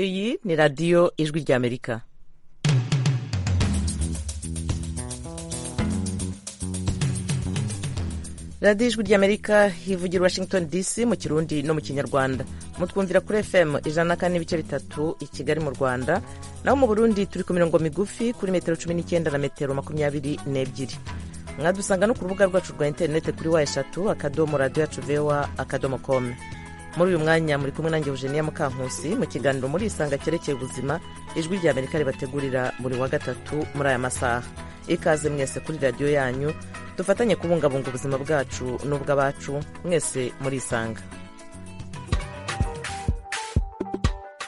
iyi ni radiyo ijwi ry'amerika radiyo ijwi ry'amerika hivugira washington dc mu kirundi no mu kinyarwanda mutwumvira kuri fm ijana na kane n'ibice bitatu i kigali mu rwanda naho mu burundi turi ku mirongo migufi kuri metero cumi n'icyenda na metero makumyabiri n'ebyiri mwadusanga no ku rubuga rwacu rwa interinete kuri wa eshatu akadomo radiyo yacu vewa akadomo komu muri uyu mwanya muri kumwe nanjye eugenia mukankusi mu kiganiro muri isanga cyerekeye ubuzima ijwi rya amerika ribategurira buri wa gatatu muri aya masaha ikaze mwese kuri radiyo yanyu dufatanye kubungabunga ubuzima bwacu n'ubw'abacu mwese muri isanga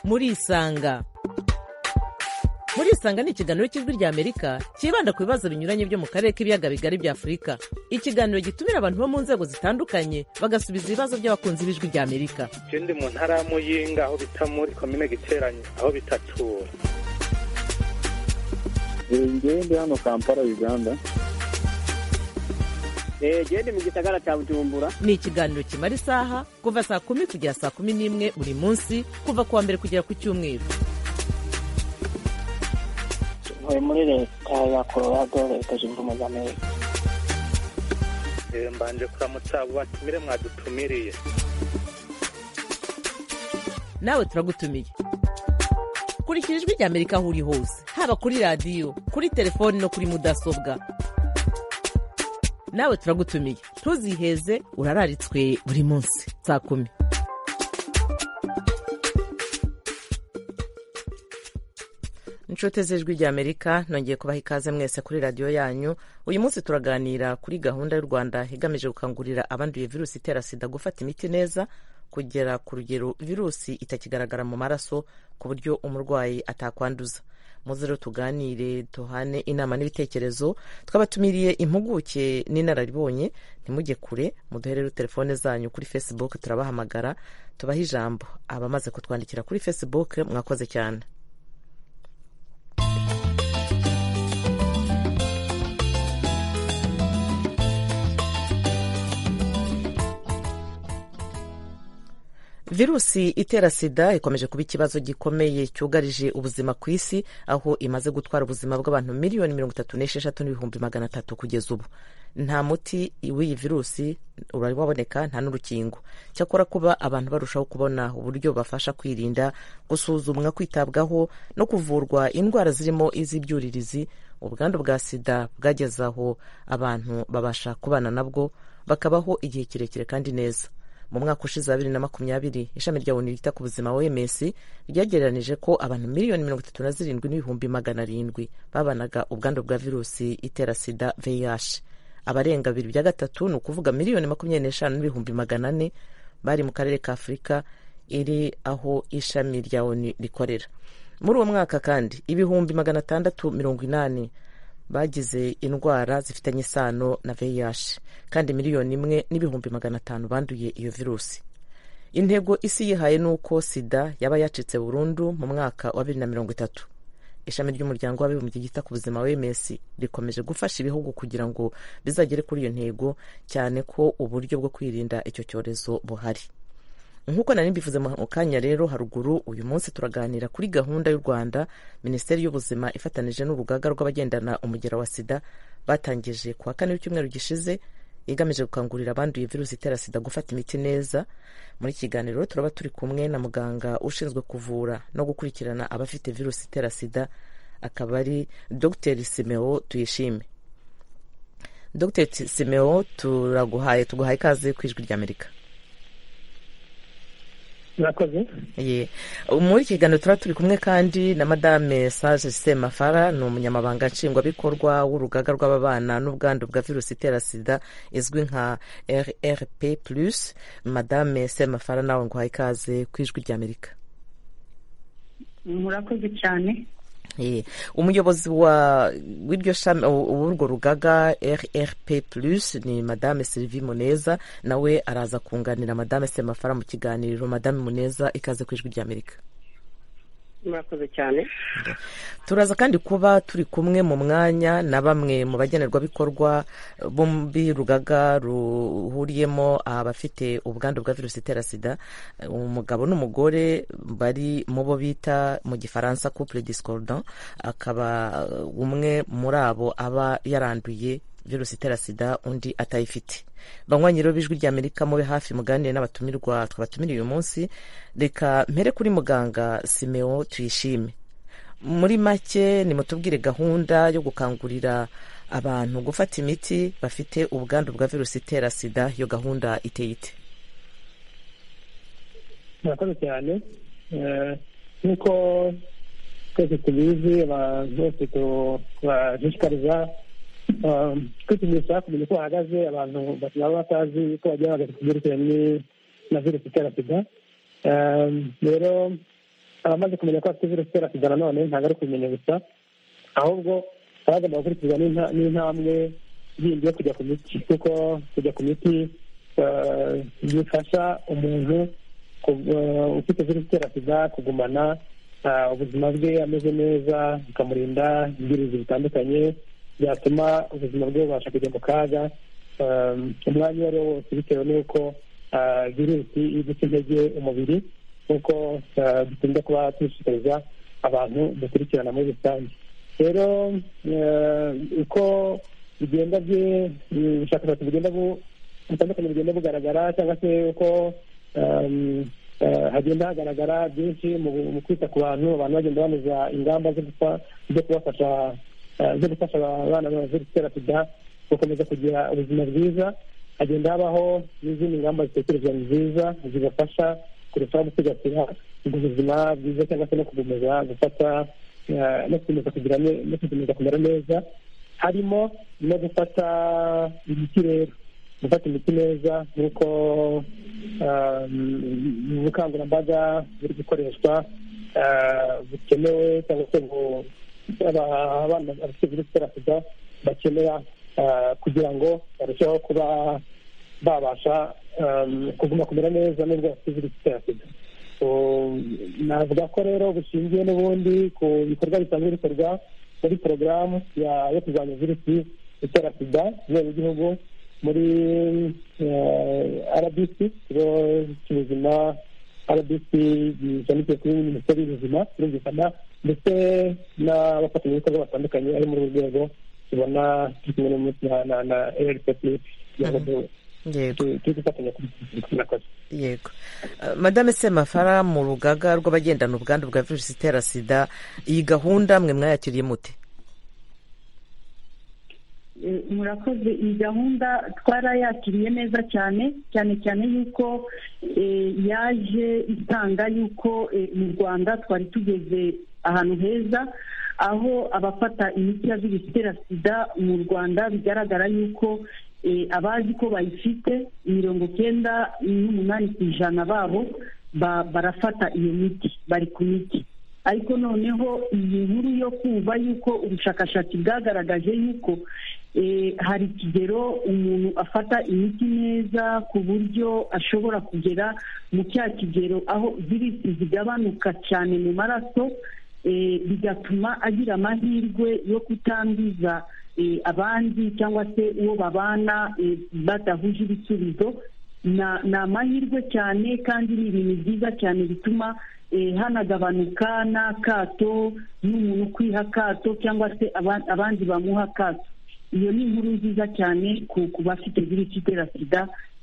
muri isanga muri isanga ni ikiganiro cy'ijwi rya amerika cyibanda ku bibazo binyuranye byo mu karere k'ibiyaga bigari bya afurika ikiganiro gitumira abantu bo mu nzego zitandukanye bagasubiza ibibazo by'abakunzi b'ijwi rya amerika je ndi mu ntara ya muyinga aho bita muri komine giteranyi aho bitatura ngewe ndi hano kampala uganda gende mu gisagara cya bujumbura ni ikiganiro kimara isaha kuva saa kumi kugera saa kumi n'imwe buri munsi kuva ku wa mbere kugera ku cyumweru ntuye muri leta ya colorado leta zunze ubumwe za amerika Eh, mbanje kuramutsa abo batumire mwadutumiriye nawe turagutumiye kurikira ijwi rya amerika aho uri hose haba kuri radiyo kuri telefoni no kuri mudasobwa nawe turagutumiye ntuziheze urararitswe buri munsi saa kumi inshuti z'ijwi rya amerika nongeye kubaha ikaze mwese kuri radiyo yanyu uyu munsi turaganira kuri gahunda y'u rwanda igamije gukangurira abanduye virusi itera sida gufata imiti neza kugera ku rugero virusi itakigaragara mu maraso ku buryo umurwayi atakwanduza muze rero tuganire duhane inama n'ibitekerezo twabatumiriye impuguke n'inararibonye ntimujye kure muduherere telefone zanyu kuri facebook turabahamagara tubahe ijambo abamaze kutwandikira kuri facebook mwakoze cyane virusi itera sida ikomeje kuba ikibazo gikomeye cyugarije ubuzima ku isi aho imaze gutwara ubuzima bw'abantu miliyoni mirongo itatu n'esheshatu n'ibihumbi magana atatu kugeza ubu nta muti w'iyi virusi uraboneka nta n'urukingo cyakora kuba abantu barushaho kubona uburyo bafasha kwirinda gusuzumwa kwitabwaho no kuvurwa indwara zirimo iz'ibyuririzi ubwandu bwa sida bwageze aho abantu babasha kubana nabwo bakabaho igihe kirekire kandi neza mu mwaka ushize wa bibiri na makumyabiri ishami rya onu ryita ku buzima oms ryagereranije ko abantu miliyoni mirongo itatu na zirindwi n'ibihumbi magana arindwi babanaga ubwandu bwa virusi itera sida vih abarenga bibiri bya gatatu ni ukuvuga miliyoni makumyabiri n'eshanu n'ibihumbi magana ane bari mu karere ka afurika iri aho ishami rya onu rikorera muri uwo mwaka kandi ibihumbi magana atandatu mirongo inani bagize indwara zifitanye isano na VIH kandi miliyoni imwe n'ibihumbi magana atanu banduye iyo virusi intego isi yihaye ni uko sida yaba yacitse burundu mu mwaka wa bibiri na mirongo itatu ishami ry'umuryango w'abibumbye ryita ku buzima wms rikomeje gufasha ibihugu kugira ngo bizagere kuri iyo ntego cyane ko uburyo bwo kwirinda icyo cyorezo buhari nk'uko nari mbivuze mu kanya rero haruguru uyu munsi turaganira kuri gahunda y'u rwanda minisiteri y'ubuzima ifatanyije n'urugaga rw'abagendana umugera wa sida batangije ku wa kane w'icyumweru gishize igamije gukangurira abanduye virusi itera sida gufata imiti neza muri iki kiganiro rero turaba turi kumwe na muganga ushinzwe kuvura no gukurikirana abafite virusi itera sida akaba ari dr simeo tuyishime dr simeo turaguhaye tuguhaye ikaze ku ijwi ry'amerika murakoze Ye. muri iki kiganiro turaba turi kumwe kandi na madame sage semafara ni umunyamabanga nshingwabikorwa w'urugaga rw'ababana n'ubwandu bwa virusi itera sida izwi nka rrp plus madame semafara nawe ngo uhaye ikaze ku ijwi ry'amerika murakoze cyane Ye. umuyobozi wa w'iryo shami w'urwo rugaga rrp plus ni madame sylvie muneza nawe araza kunganira madame semafara mu kiganiro madame muneza ikaze ku ijwi ry'amerika murakoze cyane turaza kandi kuba turi kumwe mu mwanya na bamwe mu bagenerwabikorwa bo b'urugaga ruhuriyemo abafite ubwandu bwa virusi itera sida umugabo n'umugore bari mu bo bita mu gifaransa couple discordant akaba umwe muri abo aba yaranduye virusi itera sida undi atayifite banywanyi rero b'ijwi ry'amerika mube hafi muganire n'abatumirwa twabatumiriye uyu munsi reka mpere kuri muganga simeo tuyishime muri make nimutubwire gahunda yo gukangurira abantu gufata imiti bafite ubwandu bwa virusi itera sida iyo gahunda iteye ite murakoze cyane Eh, nk'uko twese tubizi abantu bose tu- tubashishikariza eh, kwipimisha kumenya uko bahagaze abantu baba batazi uko bagiye bahagaze ku byerekeranye na virusi itera sida Eh, rero abamaze kumenya ko afite virusi itera sida nanone ntabwo ari kumenya gusa ahubwo baba bagomba gukurikizwa n'inta- n'intambwe yindi yo kujya ku miti kuko kujya ku miti eh, bifasha umuntu ku- eh, ufite virusi itera sida kugumana ah, ubuzima bwe ameze neza bikamurinda ibyirinzi bitandukanye byatuma ubuzima bwe bubasha kujya mu kaga Um, umwanya uwo ari wo wose bitewe n'uko ah, virusi iri guca intege umubiri nk'uko ah, dukunda kuba dushishikariza abantu dukurikirana muri rusange rero eh, uko bigenda bye- ubushakashatsi bugenda bu- butandukanye bugenda bugaragara cyangwa se uko um, eh, hagenda hagaragara byinshi mu mu kwita ku bantu abantu bagenda banoza ingamba zo gufa- zo kubafasha eh, zo gufasha abana ba virusi itera sida gukomeza kugira ubuzima bwiza hagenda habaho n'izindi ngamba zitekerezwa nziza zibafasha kurushaho gusigasira ubuzima bwiza cyangwa se no kugumeza gufata eh, no gukomeza kugira ne- no gukomeza kumera neza harimo no gufata imiti rero gufata imiti neza nk'uko um, ubukangurambaga buri gukoreshwa ah, bukenewe cyangwa se bu- aba- abana bafite virusi itera sida bakenera ah, kugira ngo barusheho kuba babasha um, kuguma kumera neza nubwo bafite virusi itera sida So, navuga ko rero bushingiye n'ubundi ku bikorwa bisanzwe bikorwa muri porogaramu ya- yo kurwanya virusi itera sida ku rwego rw'igihugu muri eh, rbc ikigo cy'ubuzima rbc gishamikiye kuri minisiteri y'ubuzima birumvikana ndetse n'abafatanyabikorwa batandukanye ari muri uru rwego tubona turi kumwe n'umunsi na- na- na rcp kugira ngo du- yego tu- turi gufatanya kuri murakoze yego Eh, madame semafara mu rugaga rw'abagendana ubwandu bwa virusi itera sida iyi gahunda mwe mwayakiriye mute Eh, murakoze iyi gahunda twarayakiriye neza cyane cyane cyane yuko eh, yaje itanga yuko eh, mu rwanda twari tugeze ahantu heza aho abafata imiti ya virusi itera sida mu rwanda bigaragara yuko eh, abazi ko bayifite mirongo cyenda n'umunani ku ijana babo ba- barafata iyo miti bari ku miti ariko noneho iyi nkuru yo kumva yuko ubushakashatsi bwagaragaje yuko eh, hari ikigero umuntu afata imiti neza ku buryo ashobora kugera mu cya kigero aho virusi zigabanuka cyane mu maraso eh, bigatuma agira amahirwe yo kutanduza eh, abandi cyangwa se uwo babana eh, badahuje ibisubizo na- ni amahirwe cyane kandi ni ibintu byiza cyane bituma eh, hanagabanuka n'akato n'umuntu kwiha akato cyangwa se aba- abandi bamuha akato iyo ni inkuru nziza cyane ku ku bafite virusi itera sida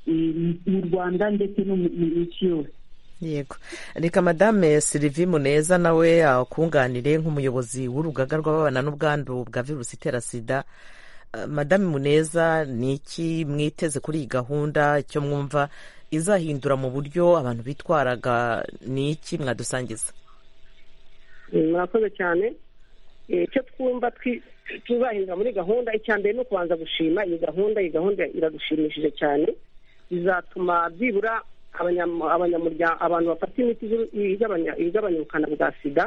eh, mu- mu rwanda ndetse no mu mu isi yose yego reka madame silivi muneza nawe akunganire nk'umuyobozi w'urugaga rw'ababana n'ubwandu bwa virusi itera sida Eh, madame muneza ni iki mwiteze kuri iyi gahunda icyo mwumva izahindura mu buryo abantu bitwaraga ni iki mwadusangiza Eh, murakoze cyane Eh, icyo twumva twi- tuzahindura muri gahunda icya mbere ni ukubanza gushima iyi gahunda iyi gahunda iradushimishije cyane bizatuma byibura abanyam- abanyamuryango abantu bafata imiti z'u- igabanya- igabanya ubukana bwa sida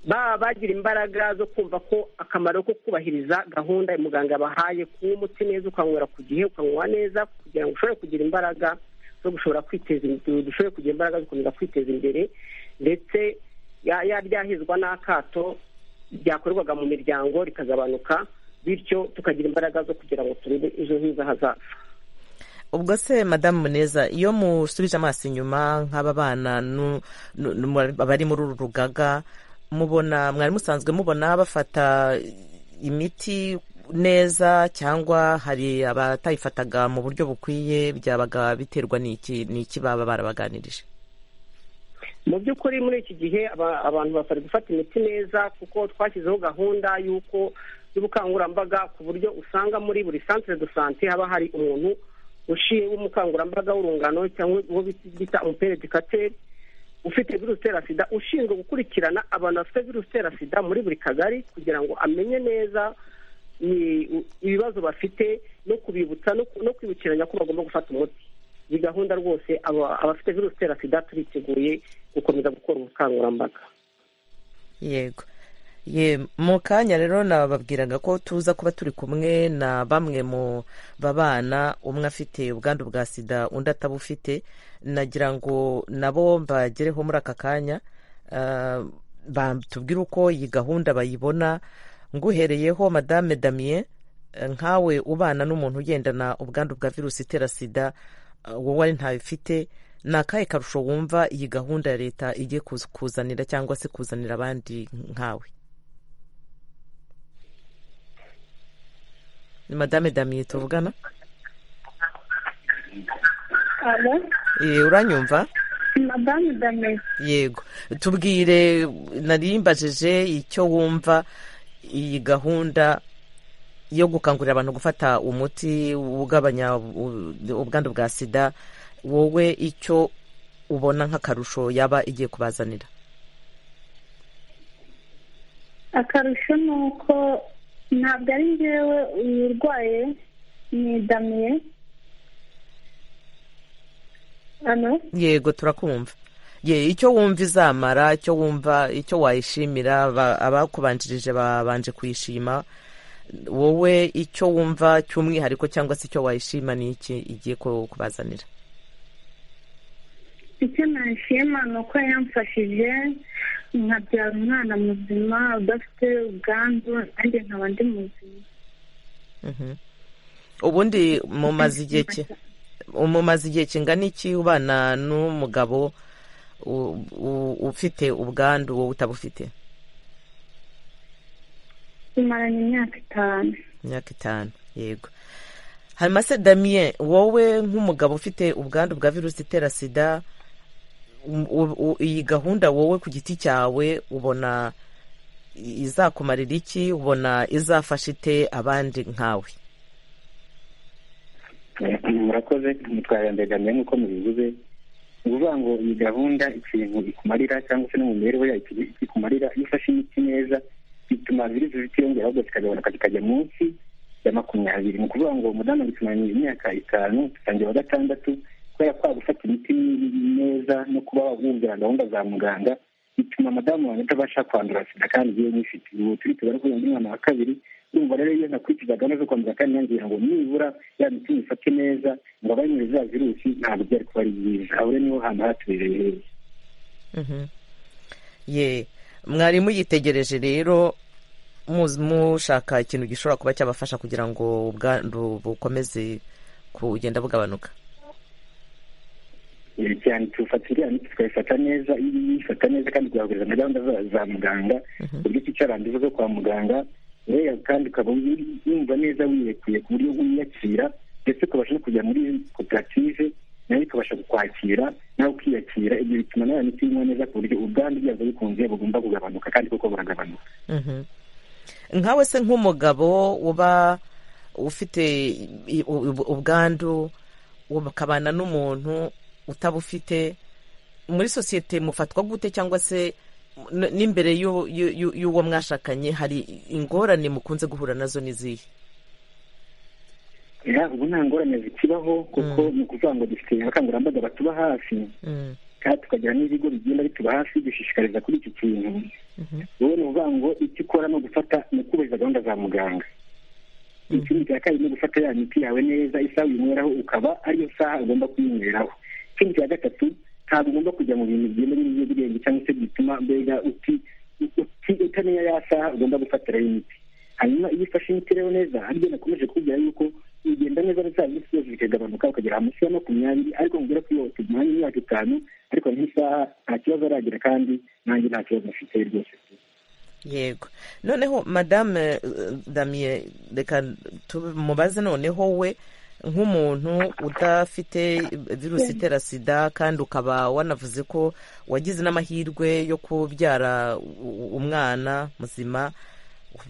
baba bagira imbaraga zo kumva ko akamaro ko kubahiriza gahunda muganga yabahaye kunywa umuti neza ukanywera ku gihe ukanywa neza kugira ngo ushobore kugira imbaraga zo gushobora kwiteza imbere dushobore kugira imbaraga zo gukomeza kwiteza imbere ndetse yaryahizwa n'akato ryakorerwaga mu miryango rikazabanuka bityo tukagira imbaraga zo kugira ngo turebe ejo heza hazaza ubwo se madamu muneza iyo musubije amaso inyuma nk'aba bana nu- nu- nu- bari muri uru rugaga mubona mwari musanzwe mubona bafata imiti neza cyangwa hari abatayifataga mu buryo bukwiye byabaga biterwa n'iki n'iki baba barabaganirije mu by'ukuri muri iki gihe aba- abantu basabwe gufata imiti neza kuko twashyizeho gahunda y'uko y'ubukangurambaga ku buryo usanga muri buri centre de sante haba hari umuntu ushinzwe umukangurambaga w'urungano cyangwa uwo bita- bita umuperitikateri ufite virusi itera sida ushinzwe gukurikirana abantu bafite virusi itera sida muri buri kagari kugira ngo amenye neza ni- u- ibibazo bafite no kubibutsa no ku- no kwibukiranya ko bagomba gufata umuti iyi gahunda rwose aba- abafite virusi itera sida turiteguye gukomeza gukora ubukangurambaga yego ye mu kanya rero nababwiraga ko tuza kuba turi kumwe na bamwe mu babana umwe afite ubwandu bwa sida undi atabufite nagira ngo nabo mbagereho muri aka kanya ah, batubwire uko iyi gahunda bayibona nguhereyeho madame damien eh, nkawe ubana n'umuntu ugendana ubwandu bwa virusi itera sida ah, wowe ari ntayo ufite ni akahe karusho wumva iyi gahunda ya leta igiye kuz- kuzanira cyangwa se kuzanira abandi nkawe ni madame damien tuvugana aba Eh, uranyumva madamu danesi yego tubwire narimbajije icyo wumva iyi gahunda yo gukangurira abantu gufata umuti ugabanya u- ubwandu bwa sida wowe icyo ubona nk'akarusho yaba igiye kubazanira akarusho ni uko ntabwo ari njyewe uyirwaye ni damiye ano yego turakumva ye icyo wumva izamara icyo wumva icyo wayishimira aba- abakubanjirije babanje kuyishima wowe icyo wumva cy'umwihariko cyangwa se icyo wayishima ni iki igiye ku- kubazanira icyo nashima ni uko yamfashije nkabyara umwana muzima udafite ubwandu nanjye nkaba ndi muzima Mhm. ubundi mumaze igihe ki mumaze igihe kingana iki ubana n'umugabo u- u- ufite ubwandu wowe utabufite tumaranye imyaka itanu imyaka itanu yego hanyuma se damien wowe nk'umugabo ufite ubwandu bwa virusi itera sida um- u- u- iyi gahunda wowe ku giti cyawe ubona i- izakumarira iki ubona izafasha ite abandi nkawe murakoze mutwara mbere damiye nk'uko mubivuze ni ukuvuga ngo iyi gahunda ikintu ikumarira cyangwa se no mu mibereho yayo ikintu ikumarira iyo ufashe imiti neza bituma virusi zitiyongera ahubwo zikagabanuka zikajya munsi ya makumyabiri ni ukuvuga ngo umudamu dutumaranye imyaka itanu dutangira wa gatandatu kubera ko gufata imiti neza no kuba wumvira gahunda za muganga bituma madamu wanjye atabasha kwandura sida kandi yewe nyifite ubu turi tubara kuri uyu mwana wa kabiri urumva rero iyo nakurikiza gahunda zo kwandura kandi nangira ngo nibura ya miti nyifate neza ngo abanyure za virusi ntabwo byari kuba ari byiza aho rero niho hantu hatubereye heza Mhm. ye mwari muyitegereje rero muzi- mushaka ikintu gishobora kuba cyabafasha kugira ngo ubwandu bukomeze kugenda bugabanuka Eh, cyane tufata iriya miti tukayifata neza iyo uyifata neza kandi ukayahuriza na gahunda za- za muganga ku buryo uticaranduza zo kwa muganga rero kandi ukaba uri- wumva neza wirekuye ku buryo wiyakira ndetse ukabasha no kujya muri koperative nayo ikabasha kukwakira nawe ukiyakira ibyo bituma nawe miti inywa neza ku buryo ubwandu bwazo bikunze bugomba kugabanuka kandi koko buragabanuka Mhm. nkawe se nk'umugabo uba ufite i- u- u- ubwandu ukabana n'umuntu utabufite muri sosiyete mufatwa gute cyangwa se n- n'imbere y'u- y'u- y'u- y'uwo mwashakanye hari ingorane mukunze guhura nazo n'izihe ya ubu nta ngorane zikibaho kuko ni ukuvuga ngo dufite abakangurambaga batuba hafi Mm. kandi tukagira n'ibigo bigenda bituba hafi dushishikariza kuri iki kintu wowe ni ukuvuga ngo icyo ukora ni ugufata ni ukubahiriza gahunda za muganga ikindi cya kabiri ni ugufata ya miti yawe neza isaha uyinyweraho ukaba ariyo saha ugomba kuyinyweraho ikindi cya gatatu ntabwo ugomba kujya mu bintu bigenda n'ibiyobyabwenge cyangwa se bituma mbega uti uti utamenya ya saha ugomba gufatiraho imiti hanyuma iyo ufashe imiti rero neza aribyo nakomeje kubwira yuko ugenda neza za minsi yose bikagabanuka ukagera munsi ya makumyabiri ariko mubwira ko iyo tugumanye imyaka itanu ariko nk'isaha nta kibazo aragira kandi nanjye nta kibazo mfite rwose yego noneho madame damiye reka tumubaze noneho we nk'umuntu udafite virusi itera sida kandi ukaba wanavuze ko wagize n'amahirwe yo kubyara umwana muzima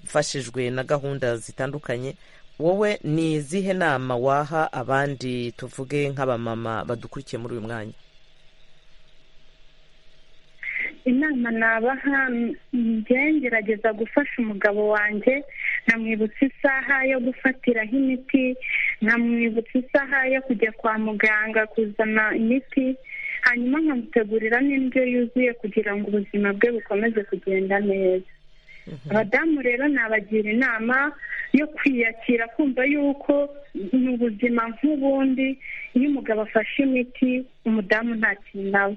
ufashijwe na gahunda zitandukanye wowe ni izihe nama waha abandi tuvuge nk'abamama badukurikiye muri uyu mwanya inama nabaha njye ngerageza gufasha umugabo wanjye nkamwibutsa isaha yo gufatiraho imiti nkamwibutsa isaha yo kujya kwa muganga kuzana imiti hanyuma nkamutegurira n'indyo yuzuye kugira ngo ubuzima bwe bukomeze kugenda neza abadamu rero nabagira inama yo kwiyakira kumva yuko ni ubuzima nk'ubundi iyo umugabo afashe imiti umudamu kintu aba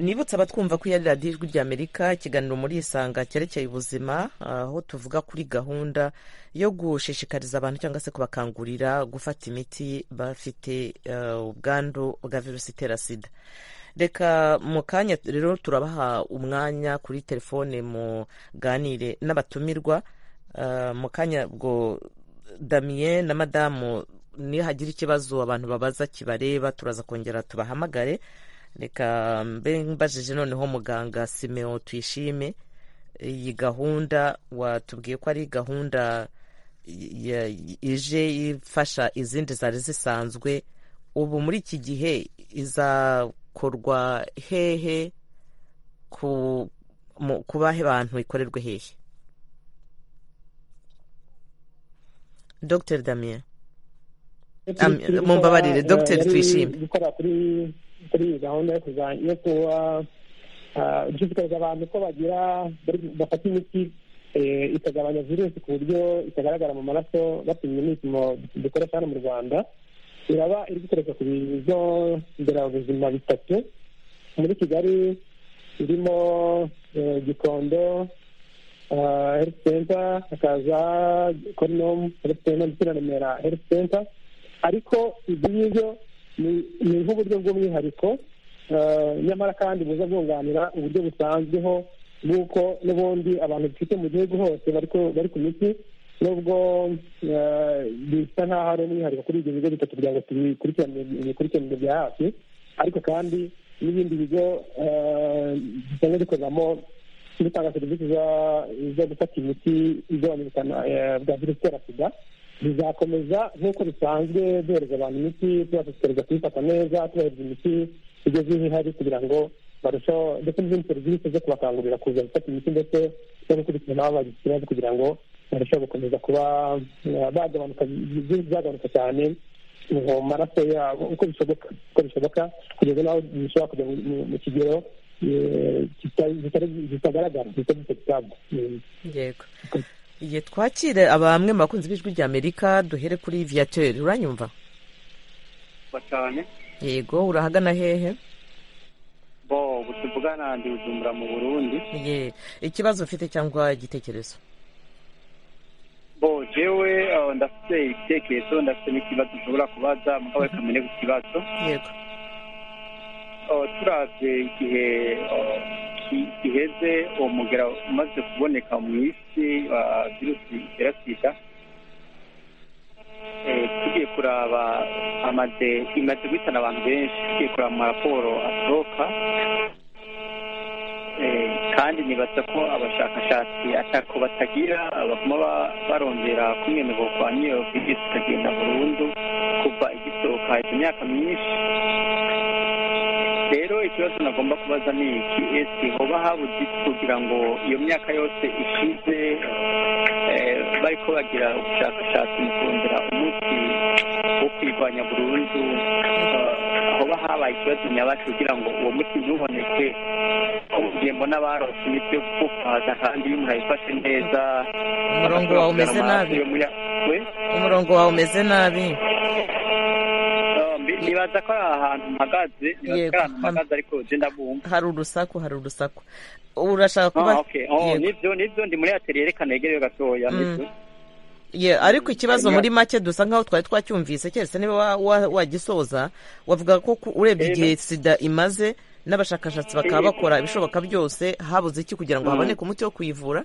nibutse abatwumva ko iya radiyo ijwi ry'amerika ikiganiro muri isanga cyerekeye ubuzima aho tuvuga kuri gahunda yo gushishikariza abantu cyangwa se kubakangurira gufata imiti bafite ubwandu bwa virusi itera sida reka mu kanya rero turabaha umwanya kuri telefone muganire n'abatumirwa mu kanya bwo damiye na madamu nihagira ikibazo abantu babaza kibareba turaza kongera tubahamagare reka mbe mbajije noneho muganga simeo tuyishime iyi gahunda watubwiye ko ari gahunda ije ifasha izindi zari zisanzwe ubu muri iki gihe izakorwa hehe ku bahe bantu ikorerwe hehe dr damien mumbabarire dr tuyishime kuri iyi gahunda yo kuba dushishikariza abantu ko bagira bafata imiti ikagabanya virusi ku buryo itagaragara mu maraso bapimye n'ibipimo dukoresha hano mu rwanda iraba iri gukoreshwa ku bigo nderabuzima bitatu muri kigali irimo gikondo herifu senta hakaza korinomu herifu senta ndetse na remera herifu senta ariko ibyo ngibyo ni nk'uburyo bw'umwihariko nyamara kandi buza bwunganira uburyo busanzweho bw'uko n'ubundi abantu dufite mu gihugu hose bari ku miti nubwo bisa nk'aho ari umwihariko kuri ibyo bigo bitatu kugira ngo tubikurikiranire bya hafi ariko kandi n'ibindi bigo bisanzwe bikoreramo bitanga serivisi zo gufata imiti igabanya ubukana bwa virusi itera sida bizakomeza nk'uko bisanzwe duhereza abantu imiti tubashishikariza kuyifata neza tubahereza imiti igeze aho ihari kugira ngo barusheho ndetse n'izindi serivisi zo kubakangurira kuza gufata imiti ndetse no gukurikirana aho bagize ikibazo kugira ngo barusheho gukomeza kuba bagabanuka byagabanuka cyane mu maraso yabo uko bishoboka uko bishoboka kugeza n'aho bishobora kujya mu kigero kitagaragara kitagifite kitabwa yego igihe twakire abamwe mu bakunzi b'ijwi ry'amerika duhere kuri viyateri uranyumva cyane yego urahagana hehe bo tuvugana ndi bujumbura mu burundi ye ikibazo ufite cyangwa igitekerezo bo jewe ndafite ibitekerezo ndafite n'ikibazo ushobora kubaza mugabo reka mbere ku kibazo yego turabye igihe giheze uwo mugera umaze kuboneka mu isi wa virusi itera sida tugiye kuraba amaze imaze guhitana abantu benshi tugiye kuraba amaraporo asohoka kandi nibaza ko abashakashatsi atako batagira baguma barongera kumwemererwa n'iyo virusi ikagenda burundu kuva igisohoka imyaka myinshi rero ikibazo nagomba kubaza ni iki ese hoba habuze kugira ngo iyo myaka yose ishize bari ko bagira ubushakashatsi mu kongera umuti wo kwirwanya burundu hoba habaye ikibazo nyabacu kugira ngo uwo muti ntuboneke ugiye mbona barose imiti yo kukupaza kandi iyo umuntu ayifashe neza umurongo wawe umeze nabi umurongo wawe umeze nabi nibaza ko ari ahantu mpagaze nibaza ko ari ahantu mpagaze ariko jenda bumva hari urusaku hari urusaku urashaka kuba Yego. nibyo nibyo ndi muri atelier yerekana yegereye gatoya Mm. nibyo Ye, ariko ikibazo Hanyuma- muri make dusa nkaho twari twacyumvise keretse niba wa- wa- wagisoza wavuga ko ku- urebye igihe sida imaze n'abashakashatsi bakaba bakora ibishoboka byose habuze iki kugira ngo Mm. haboneke umuti wo kuyivura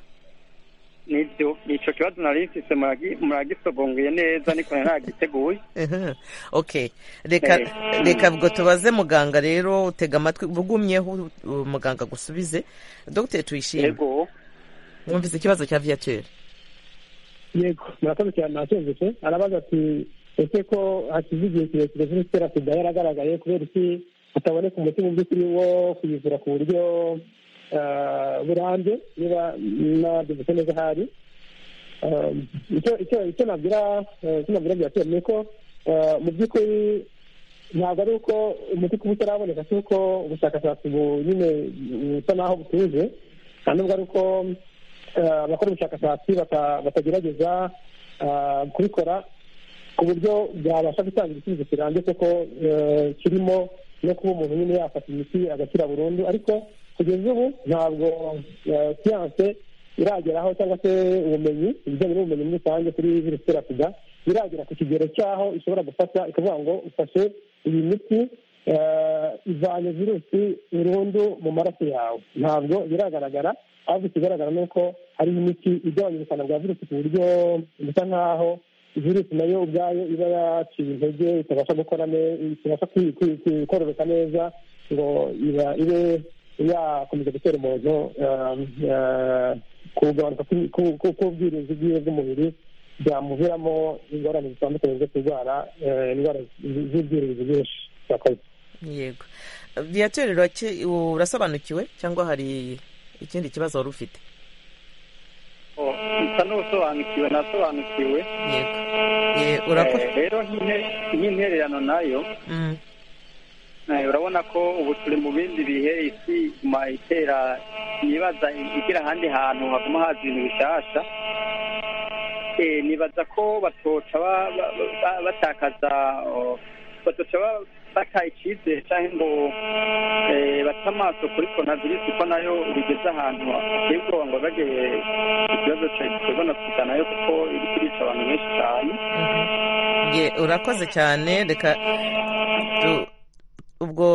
nibyo icyo kibazo nari mfise muragi- muragisogongeye neza niko nari nagiteguye Ehe, okay reka Eh. reka ubwo tubaze muganga rero utega amatwi bugumyeho uh, muganga gusubize dogiteri tuyishime yego mwumvise ikibazo cya viyature yego murakoze cyane ntacyumvise arabaza ati ese ko hashize igihe kirekire virusi itera sida yaragaragaye kubera iki hataboneka umuti mu by'ukuri wo kuyivura ku buryo ah, burambye niba nabyumvise neza ahari Ah, icyo- icyo- icyo nabwira ah, icyo nabwira byateye ni uko ah, mu by'ukuri ntabwo ari uko umuti kuba utaraboneka si uko ubushakashatsi bu nyine busa naho butuje nta nubwo ari uko eh, abakora ubushakashatsi bata- batagerageza ah, kubikora ku buryo byabasha gutanga igisubizo kirambye kuko eh, kirimo no kuba umuntu nyine yafata imiti agakira burundu ariko kugeza ubu ntabwo eh, siyanse irageraho cyangwa se ubumenyi ibijyanye n'ubumenyi muri rusange kuri virusi itera sida biragera ku kigero cy'aho ishobora gufata ikavuga ngo ufashe iyi miti eh, ivanye virusi burundu mu maraso yawe ntabwo biragaragara ahubwo ikigaragara ni uko hari imiti igabanya ubukana bwa virusi ku buryo bisa nk'aho virusi nayo ubwayo iba yaciye intege itabasha gukora ne- itabasha kwi- kwi- kwi- kororoka neza ngo iba- ibe yakomeza gutera umuntu eh, eh, kugabanuka kw'i- ku- ku- k'ubwirinzi bwiwe bw'umubiri byamuviramo ingorane zitandukanye zo kurwara eh, indwara z- z'ubwirinzi bwinshi Murakoze. yego viyature urasobanukiwe cyangwa hari ikindi kibazo wari ufite Oh, nsa n'usobanukiwe nasobanukiwe yego Ye, urakoze Eh, rero nk'inter- nk'intererano nayo Mm. Eh, urabona ko ubu turi mu bindi bihe isi iguma itera nibaza igira ahandi hantu haguma haza ibintu bishasha Eh, nibaza ko batoca ba- ba- ba- batakaza oh, batoca ba- bataha icyizere cyangwa ngo eh, bate amaso kuri coronavirus ko nayo bigeze ahantu hateye ubwoba ngo bageye ikibazo cya gikorwa na sida nayo kuko iri kurica abantu benshi cyane Ye, urakoze cyane reka tu- ubwo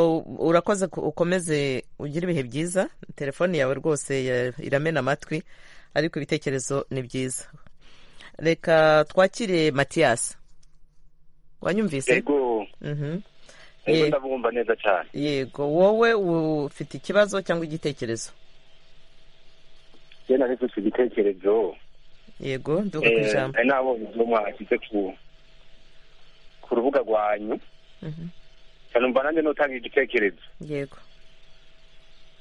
urakoze ku- ukomeze ugire ibihe byiza telefone yawe rwose ya- iramena amatwi ariko ibitekerezo ni byiza reka twakire matiyasi wanyumvise yego Mhm. yego Ye- ndabumva neza cyane yego wowe ufite ikibazo cyangwa igitekerezo genda nifite igitekerezo yego nduka ku Eh, ijambo nari nabonye ibyo mwashyize ku ku rubuga rwanyu Mhm. cyane umva nanjye nutanga igitekerezo yego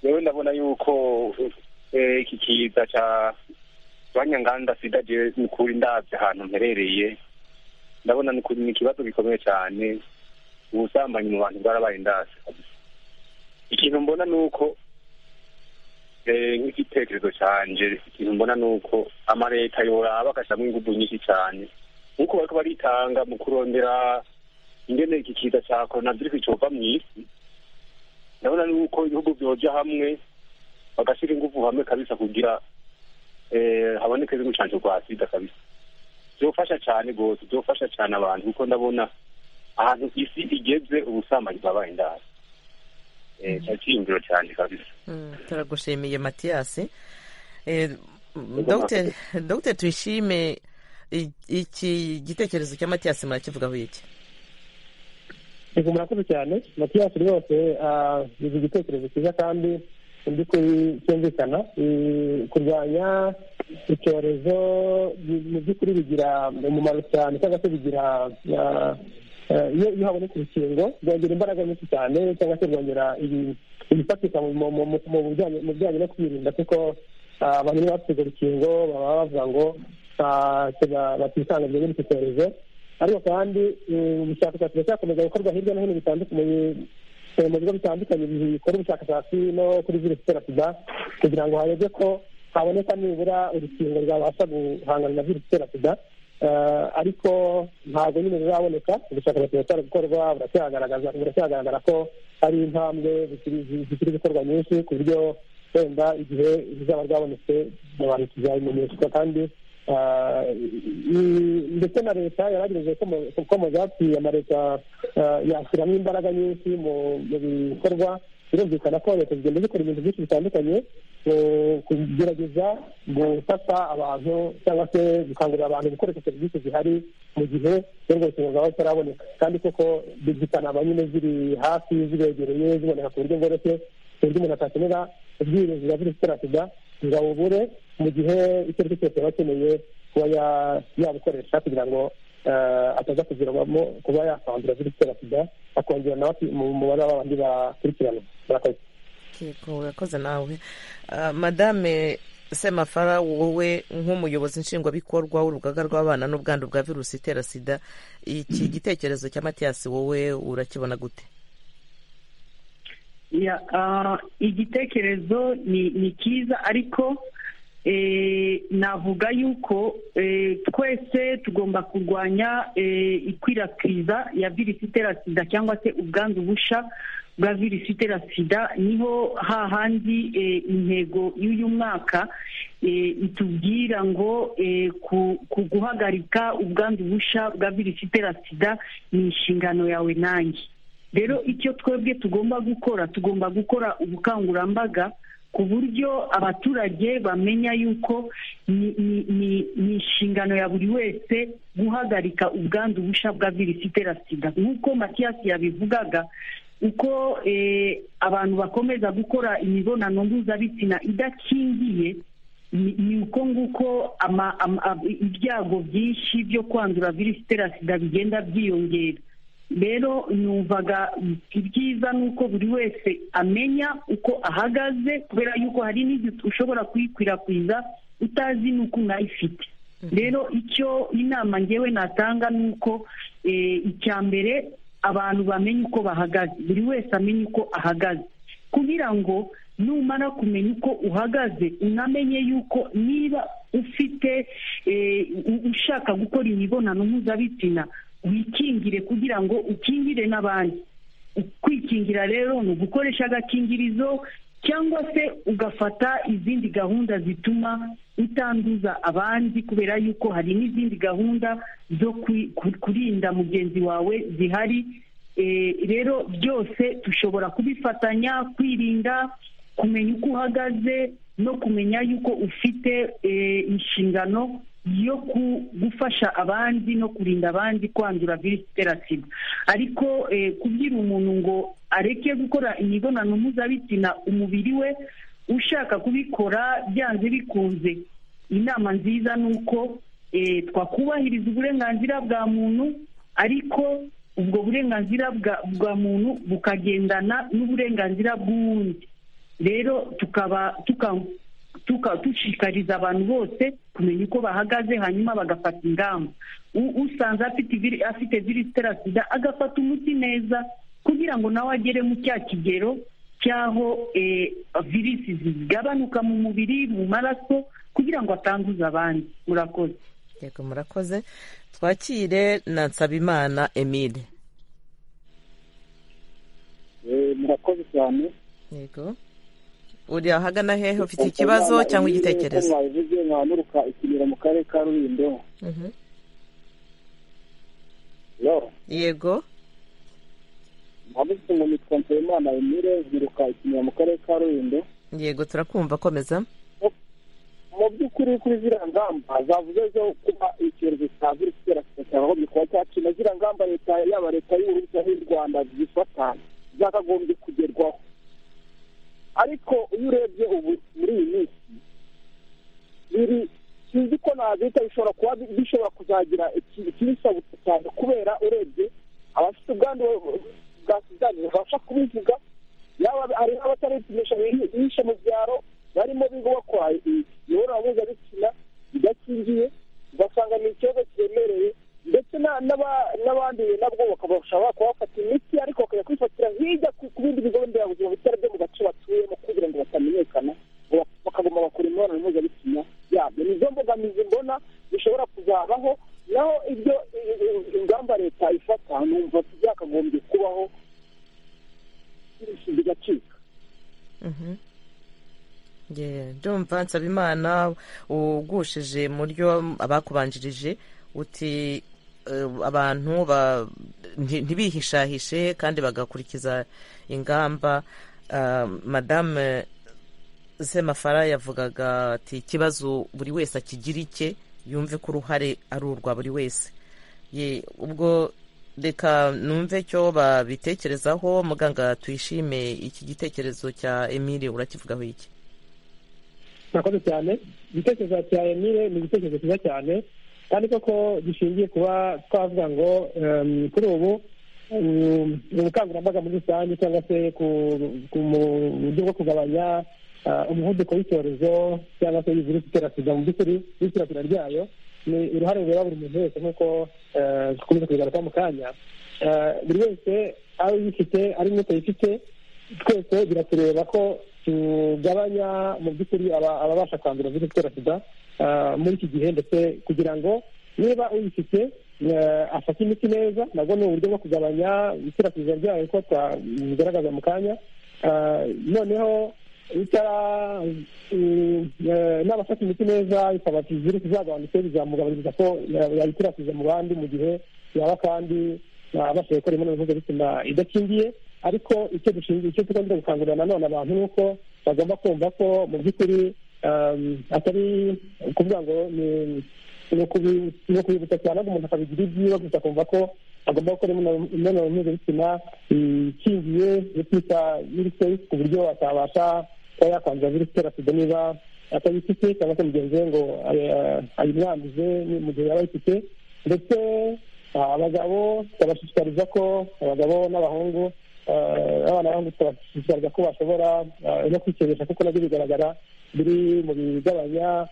yewe ndabona yuko eh, iki kiza cya banyanganda sida je ni ukuri ndabye ahantu mperereye ndabona ni ukuri ni ikibazo gikomeye cyane ubusambanyi mu bantu bwarabaye ndase kabisa. ikintu mbona ni uko eh, nk'igitekerezo cyanje ikintu mbona ni uko amaleta yoraba agashyiramo ingufu nyinshi cyane nk'uko bariko baritanga mu kurondera ingene iki kiza cya coronavirus cova mw'isi ndabona nuko ibihugu byoja hamwe bagashyira ingufu hamwe kabisa kugira eh, haboneke n'urucanco rwa sida kabisa byofasha cyane rwose byofasha cyane abantu kuko ndabona ahantu isi igeze ubusambanyi bwabaye indaro cyakiyumviro cyane kabisa Mm, turagushimiye matiyasi Eh, Dr. Dr. tuyishime i- iki gitekerezo cya matiyasi murakivugaho iki Yego murakoze cyane matiyasi rwose ah, ni igitekerezo cyiza kandi mu by'ukuri cyumvikana Eh, kurwanya icyorezo bi- mu by'ukuri bigira umumaro cyane cyangwa se bigira ah, eh, iyo iyo habonetse urukingo rwongera imbaraga nyinshi cyane cyangwa se rwongera ibi- ibifatika mu- mu- mu- mu bijyanye- mu bijyanye no kwirinda kuko ah, abantu iyo bafite urwo rukingo baba bavuga ngo ah, tega- batisanga muri iki cyorezo ariko kandi eh, ubushakashatsi buracyakomeza gukorwa hirya no hino bitandukanye eh, mu bigo bitandukanye bikora ubushakashatsi no kuri virusi itera sida kugira ngo harebwe ko haboneka nibura urukingo rwabasha guhangana na virusi itera sida ariko ntabwo nyine ziraboneka ubushakashatsi buracyari gukorwa buracyagaragara ko hari intambwe zikiri gukorwa nyinshi ku buryo wenda igihe rizaba ryabonetse abantu tuzabimenyeshwa kandi ndetse na leta yaragerageje ko mu byatsi amaleta yashyiramo imbaraga nyinshi mu bikorwa birumvikana ko leta zigenda zikora ibintu byinshi bitandukanye kugerageza gufata abantu cyangwa se gukangurira abantu gukoresha serivisi zihari mu gihe n'ubwo ubuzima bwaba butaraboneka kandi koko zikaba nyine ziri hafi zibegereye ziboneka ku buryo bworoshye ku buryo umuntu atakenera ubwirinzi bwa virusi itera sida ngo abubure mu gihe icyo ari cyo cyose aba akeneye kuba yabukoresha kugira ngo ataza kugirwamo kuba yakandura virusi itera sida akongera nawe mu mubare w'abandi bakurikirana murakoze urakoze nawe madame semafara wowe nk'umuyobozi nshingwabikorwa w'urugaga rw'abana n'ubwandu bwa virusi itera sida iki gitekerezo cya matiyasi wowe urakibona gute igitekerezo ni cyiza ariko navuga yuko twese tugomba kurwanya ikwirakwiza ya virusi itera sida cyangwa se ubwandu busha bwa virusi itera sida niho hahandi intego y'uyu mwaka itubwira ngo ku guhagarika ubwandu busha bwa virusi itera sida ni inshingano yawe nanjye rero icyo twebwe tugomba gukora tugomba gukora ubukangurambaga ku buryo abaturage bamenya yuko ni inshingano ya buri wese guhagarika ubwandu busha bwa virusi itera sida nk'uko matiyasi yabivugaga uko abantu bakomeza gukora imibonano mpuzabitsina idakingiye ni uko nguko ibyago byinshi byo kwandura virusi itera sida bigenda byiyongera rero numvaga ibyiza ni uko buri wese amenya uko ahagaze kubera yuko hari n'igihe ushobora kuyikwirakwiza utazi n'uko unayifite rero icyo inama ngewe natanga ni uko icya mbere abantu bamenye uko bahagaze buri wese amenye uko ahagaze kugira ngo numara kumenya uko uhagaze unamenye yuko niba ufite ushaka gukora imibonano mpuzabitsina wikingire kugira ngo ukingire n'abandi kwikingira rero ni ugukoresha agakingirizo cyangwa se ugafata izindi gahunda zituma utanduza abandi kubera yuko hari n'izindi gahunda zo kurinda mugenzi wawe zihari rero byose dushobora kubifatanya kwirinda kumenya uko uhagaze no kumenya yuko ufite inshingano yo gufasha abandi no kurinda abandi kwandura virusi itera sida ariko kubwira umuntu ngo areke gukora imibonano mpuzabitsina umubiri we ushaka kubikora byanze bikunze inama nziza ni uko twakubahiriza uburenganzira bwa muntu ariko ubwo burenganzira bwa muntu bukagendana n'uburenganzira bw'uwundi rero tukaba dushishikariza abantu bose kumenya uko bahagaze hanyuma bagafata ingamba usanze afite virusi itera sida agafata umuti neza kugira ngo nawe agere mu cya kigero cy'aho virusi zigabanuka mu mubiri mu maraso kugira ngo atanduza abandi murakoze yego murakoze twakire na nsabimana emile murakoze cyane yego uri ahagana hehe ufite ikibazo cyangwa igitekerezo mwabivuze mwamuruka ikimera mu karere ka rulindo yego mwabuze ngo nitwa nsabimana emile mwiruka ikimera mu karere ka rulindo yego turakumva komeza mu by'ukuri kuri ziriya ngamba zavuze zo kuba icyorezo cya virusi itera sida cyakagombye kuba cyacina ziriya ngamba leta yaba leta y'uburusiya n'u rwanda zifata zakagombye kugerwaho ariko iyo urebye ubu muri iyi minsi biri sinzi ko nabita bishobora kuba bishobora kuzagira ikibisabutse cyane kubera urebye abafite ubwandu bwa sida babasha kubivuga yaba hari n'abataripimisha bihishe mu byaro barimo biga bakora imibonano mpuzabitsina idakingiye ugasanga ni ikibazo kiremereye ndetse n'abandi nabwo bakabasha kubafata imiti ariko bakajya kwifatira hirya ku bindi bigo nderabuzima bitari byo mu gace batuyemo kugira ngo batamenyekana bakagomba bakora imibonano mpuzabitsina yabyo ni izo mbogamizi mbona zishobora kuzabaho Bonaventure Nsabimana ugushije mu ryo abakubanjirije uti abantu ntibihishahishe kandi bagakurikiza ingamba madame semafara yavugaga ati ikibazo buri wese akigira icye yumve ko uruhare ari urwa buri wese ubwo reka numve icyo babitekerezaho muganga tuyishime iki gitekerezo cya emile urakivugaho iki murakoze cyane igitekerezo cya emile ni igitekerezo cyiza cyane kandi koko gishingiye kuba twavuga ngo kuri ubu ubukangurambaga muri rusange cyangwa se mu buryo bwo kugabanya umuvuduko w'icyorezo cyangwa se virusi itera sida mu by'ukuri n'ikwirakwira ryayo ni uruhare rureba buri muntu wese nk'uko dukomeza kubigaruka mu kanya buri wese ari uyifite ari n'uko yifite twese biratureba ko tugabanya mu by'ukuri ababasha kwandura virusi itera sida muri iki gihe ndetse kugira ngo niba uyifite afata imiti neza nabwo ni uburyo bwo kugabanya ikwirakwiza ryayo ko twabigaragaza mu kanya noneho n'abafata imiti neza bikaba virusi zagabanutse bizamugabanyiriza ko yayikwirakwiza mu bandi mu gihe yaba kandi abashije gukora imibonano mpuzabitsina idakingiye ariko icyo dushinzwe icyo tugomba gukangurira nanone abantu ni uko bagomba kumva ko mu by'ukuri atari ukuvuga ngo ni ukubibutsa cyane ahubwo umuntu akabigira ibyiwe gusa akumva ko agomba gukora imibonano mpuzabitsina ikingiye yo kwita yiri ku buryo atabasha kuba yakwanduza virusi itera sida niba atayifite cyangwa se mugenzi we ngo ayimwanduze mu gihe yaba ayifite ndetse abagabo tubashishikariza ko abagabo n'abahungu abana b'abahungu tubashishikariza ko bashobora no kwikebesha kuko nabyo bigaragara biri mu bigabanya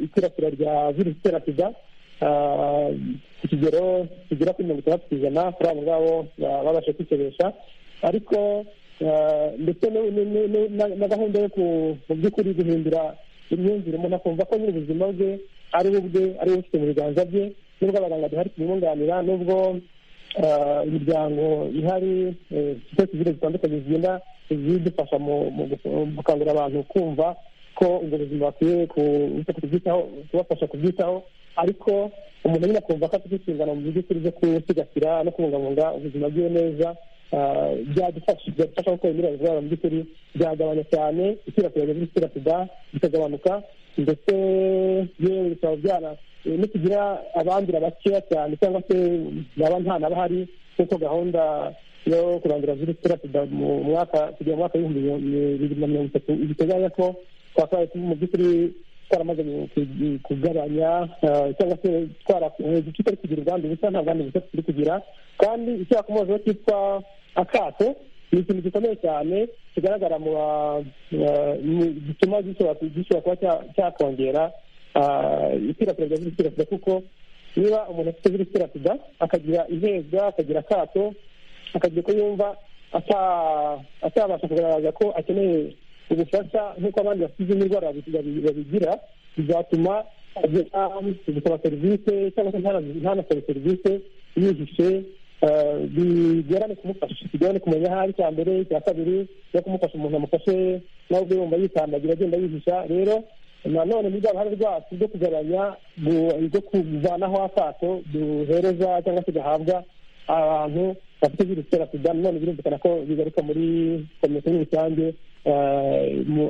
ikwirakwira rya virusi itera sida ku kigero kigera kuri mirongo itandatu ku ijana kuri abo ngabo babashe kwikebesha ariko ndetse na gahunda yo mu by'ukuri guhindura imyumvire umuntu akumva ko ubuzima bwe ari we ubwe ari we ufite mu biganza bye n'ubwo abaganga duhari tumwunganira n'ubwo imiryango ihari ifite sivire zitandukanye zigenda zidufasha mu gukangurira abantu kumva ko ubwo buzima bakwiye kubwitaho kubafasha kubyitaho ariko umuntu nyine akumva ko afite inshingano mu by'ukuri zo gusigasira no kubungabunga ubuzima bwe neza byadufasha gukora miliyoni z'abana mu by'ukuri byagabanya cyane ikwirakwira rya virusi itera sida bikagabanuka ndetse yewe bikaba byana nitugira abandura bakeya cyane cyangwa se baba nta n'abahari nk'uko gahunda yo kurandura virusi itera sida mu mwaka kugera mu mwaka w'ibihumbi bibiri na mirongo itatu biteganya ko twakabaye mu by'ukuri twaramaze kugabanya cyangwa se tutari kugira ubwandu busa nta bwandu busa turi kugira kandi icyakomozeho cyitwa akato ni ikintu gikomeye cyane kigaragara mu gituma gishobora kuba cyakongera ikwirakwira rya virusi itera sida kuko niba umuntu afite virusi itera sida akagira ihezwa akagira akato akagira ko yumva atabasha kugaragaza ko akeneye ubufasha nk'uko abandi bafite izindi ndwara babigira bizatuma gusaba serivisi cyangwa se ntanasabe serivisi yihishe bigorane kumufasha bigorane kumenya aho ari icya mbere icya kabiri no kumufasha umuntu amufashe nawe ubwe yumva yikandagira agenda yihisha rero nanone ni uruhare rwacu rwo kugabanya rwo kuvanaho akato duhereza cyangwa se gahabwa abantu bafite virusi itera sida nanone birumvikana ko bigaruka muri komisiyo muri rusange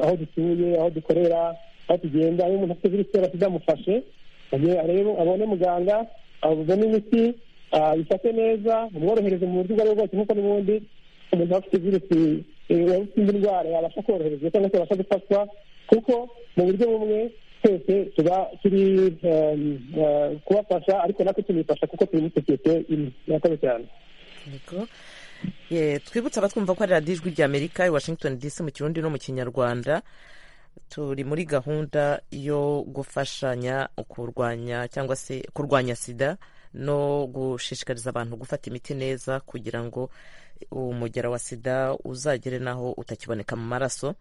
aho dutuye aho dukorera aho tugenda iyo umuntu afite virusi itera sida amufashe abone muganga abone imiti ayifate neza umworohereze mu buryo ubwo ari bwo bwose nk'uko n'ubundi umuntu aba afite virusi afite indi ndwara yabasha koroherezwa cyangwa se yabasha gufatwa kuko mu buryo bumwe twese tuba turi kubafasha ariko natwe tunifasha kuko turi muri sosiyete imwe murakoze cyane twibutse abatwumva ko ari radiyo ijwi ry'amerika i washington dc mu kirundi no mu kinyarwanda turi muri gahunda yo gufashanya kurwanya cyangwa se kurwanya sida no gushishikariza abantu gufata imiti neza kugira ngo umugera wa sida uzagere n'aho utakiboneka mu maraso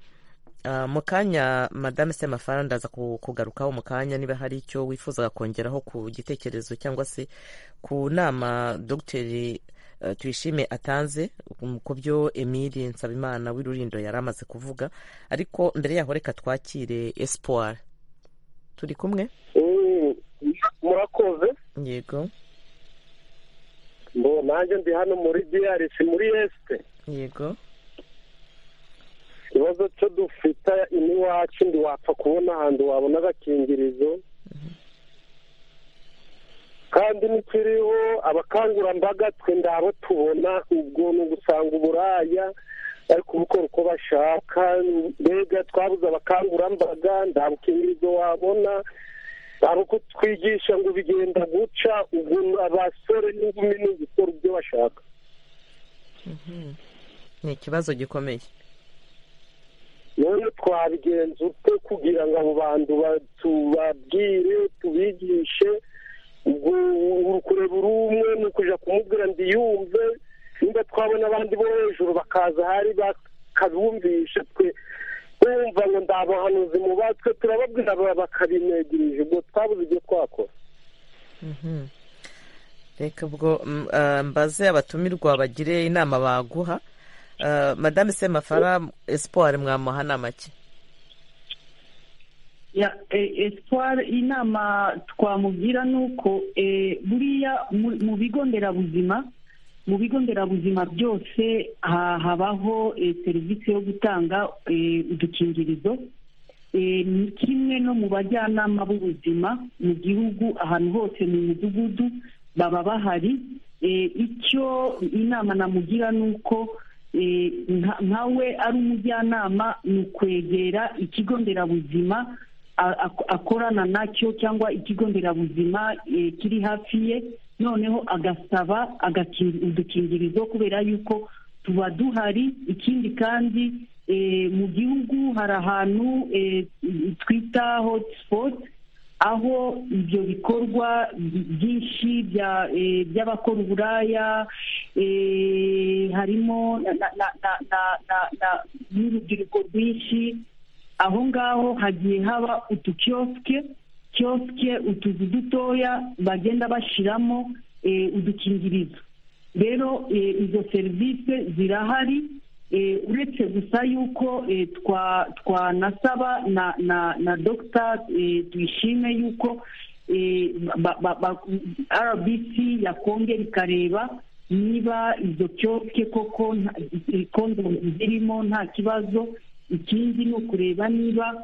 mu kanya madame semafara ndaza kugarukaho mu kanya niba hari icyo wifuzaga kongeraho ku gitekerezo cyangwa se ku nama dogiteri tuyishime atanze ku byo emili nsabimana w'irurindo yari amaze kuvuga ariko mbere yaho reka twakire esipuwari turi kumwe murakoze yego ngo nanjye ndi hano muri diarisi muri esite yego ikibazo cyo dufite iniwacu ntiwapfa kubona ahantu wabona agakingirizo kandi ntikiriho abakangurambaga twe ndabo tubona ubwo ni ugusanga uburaya bari kubukora uko bashaka mbega twabuze abakangurambaga nta bukingirizo wabona hari uko twigisha ngo bigenda guca ubwo abasore n'inkumi ni ugukora ibyo bashaka ni ikibazo gikomeye rero twabigenza ute kugira ngo abo bantu tubabwire tubigishe ubwo kureba uri umwe ni ukujya kumubwira ngo yumve niba twabona abandi bo hejuru bakaza ahari bakabumvisha twe twumva ngo ndabahanuzi mu batwe turababwira bakabinegirije ubwo twabuze ibyo twakora reka ubwo mbaze abatumirwa bagire inama baguha madame semafara esipuwari mwamuha ni amake esipuwari inama twamugira ni uko buriya mu bigo nderabuzima mu bigo nderabuzima byose habaho serivisi yo gutanga udukingirizo ni kimwe no mu bajyanama b'ubuzima mu gihugu ahantu hose mu mudugudu baba bahari icyo inama namugira ni uko nkawe ari umujyanama ni ukwegera ikigo nderabuzima akorana nacyo cyangwa ikigo nderabuzima kiri hafi ye noneho agasaba udukingirizo kubera yuko tuba duhari ikindi kandi mu gihugu hari ahantu twita hotspoti aho ibyo bikorwa byinshi by'abakora uburaya harimo n'urubyiruko rwinshi aho ngaho hagiye haba utukiyosike kiyosike utuzu dutoya bagenda bashyiramo udukingirizo rero izo serivisi zirahari uretse gusa yuko twanasaba na dogita tuyishime yuko rbc yakongera ikareba niba izo kiyosike koko kondomu zirimo nta kibazo ikindi ni ukureba niba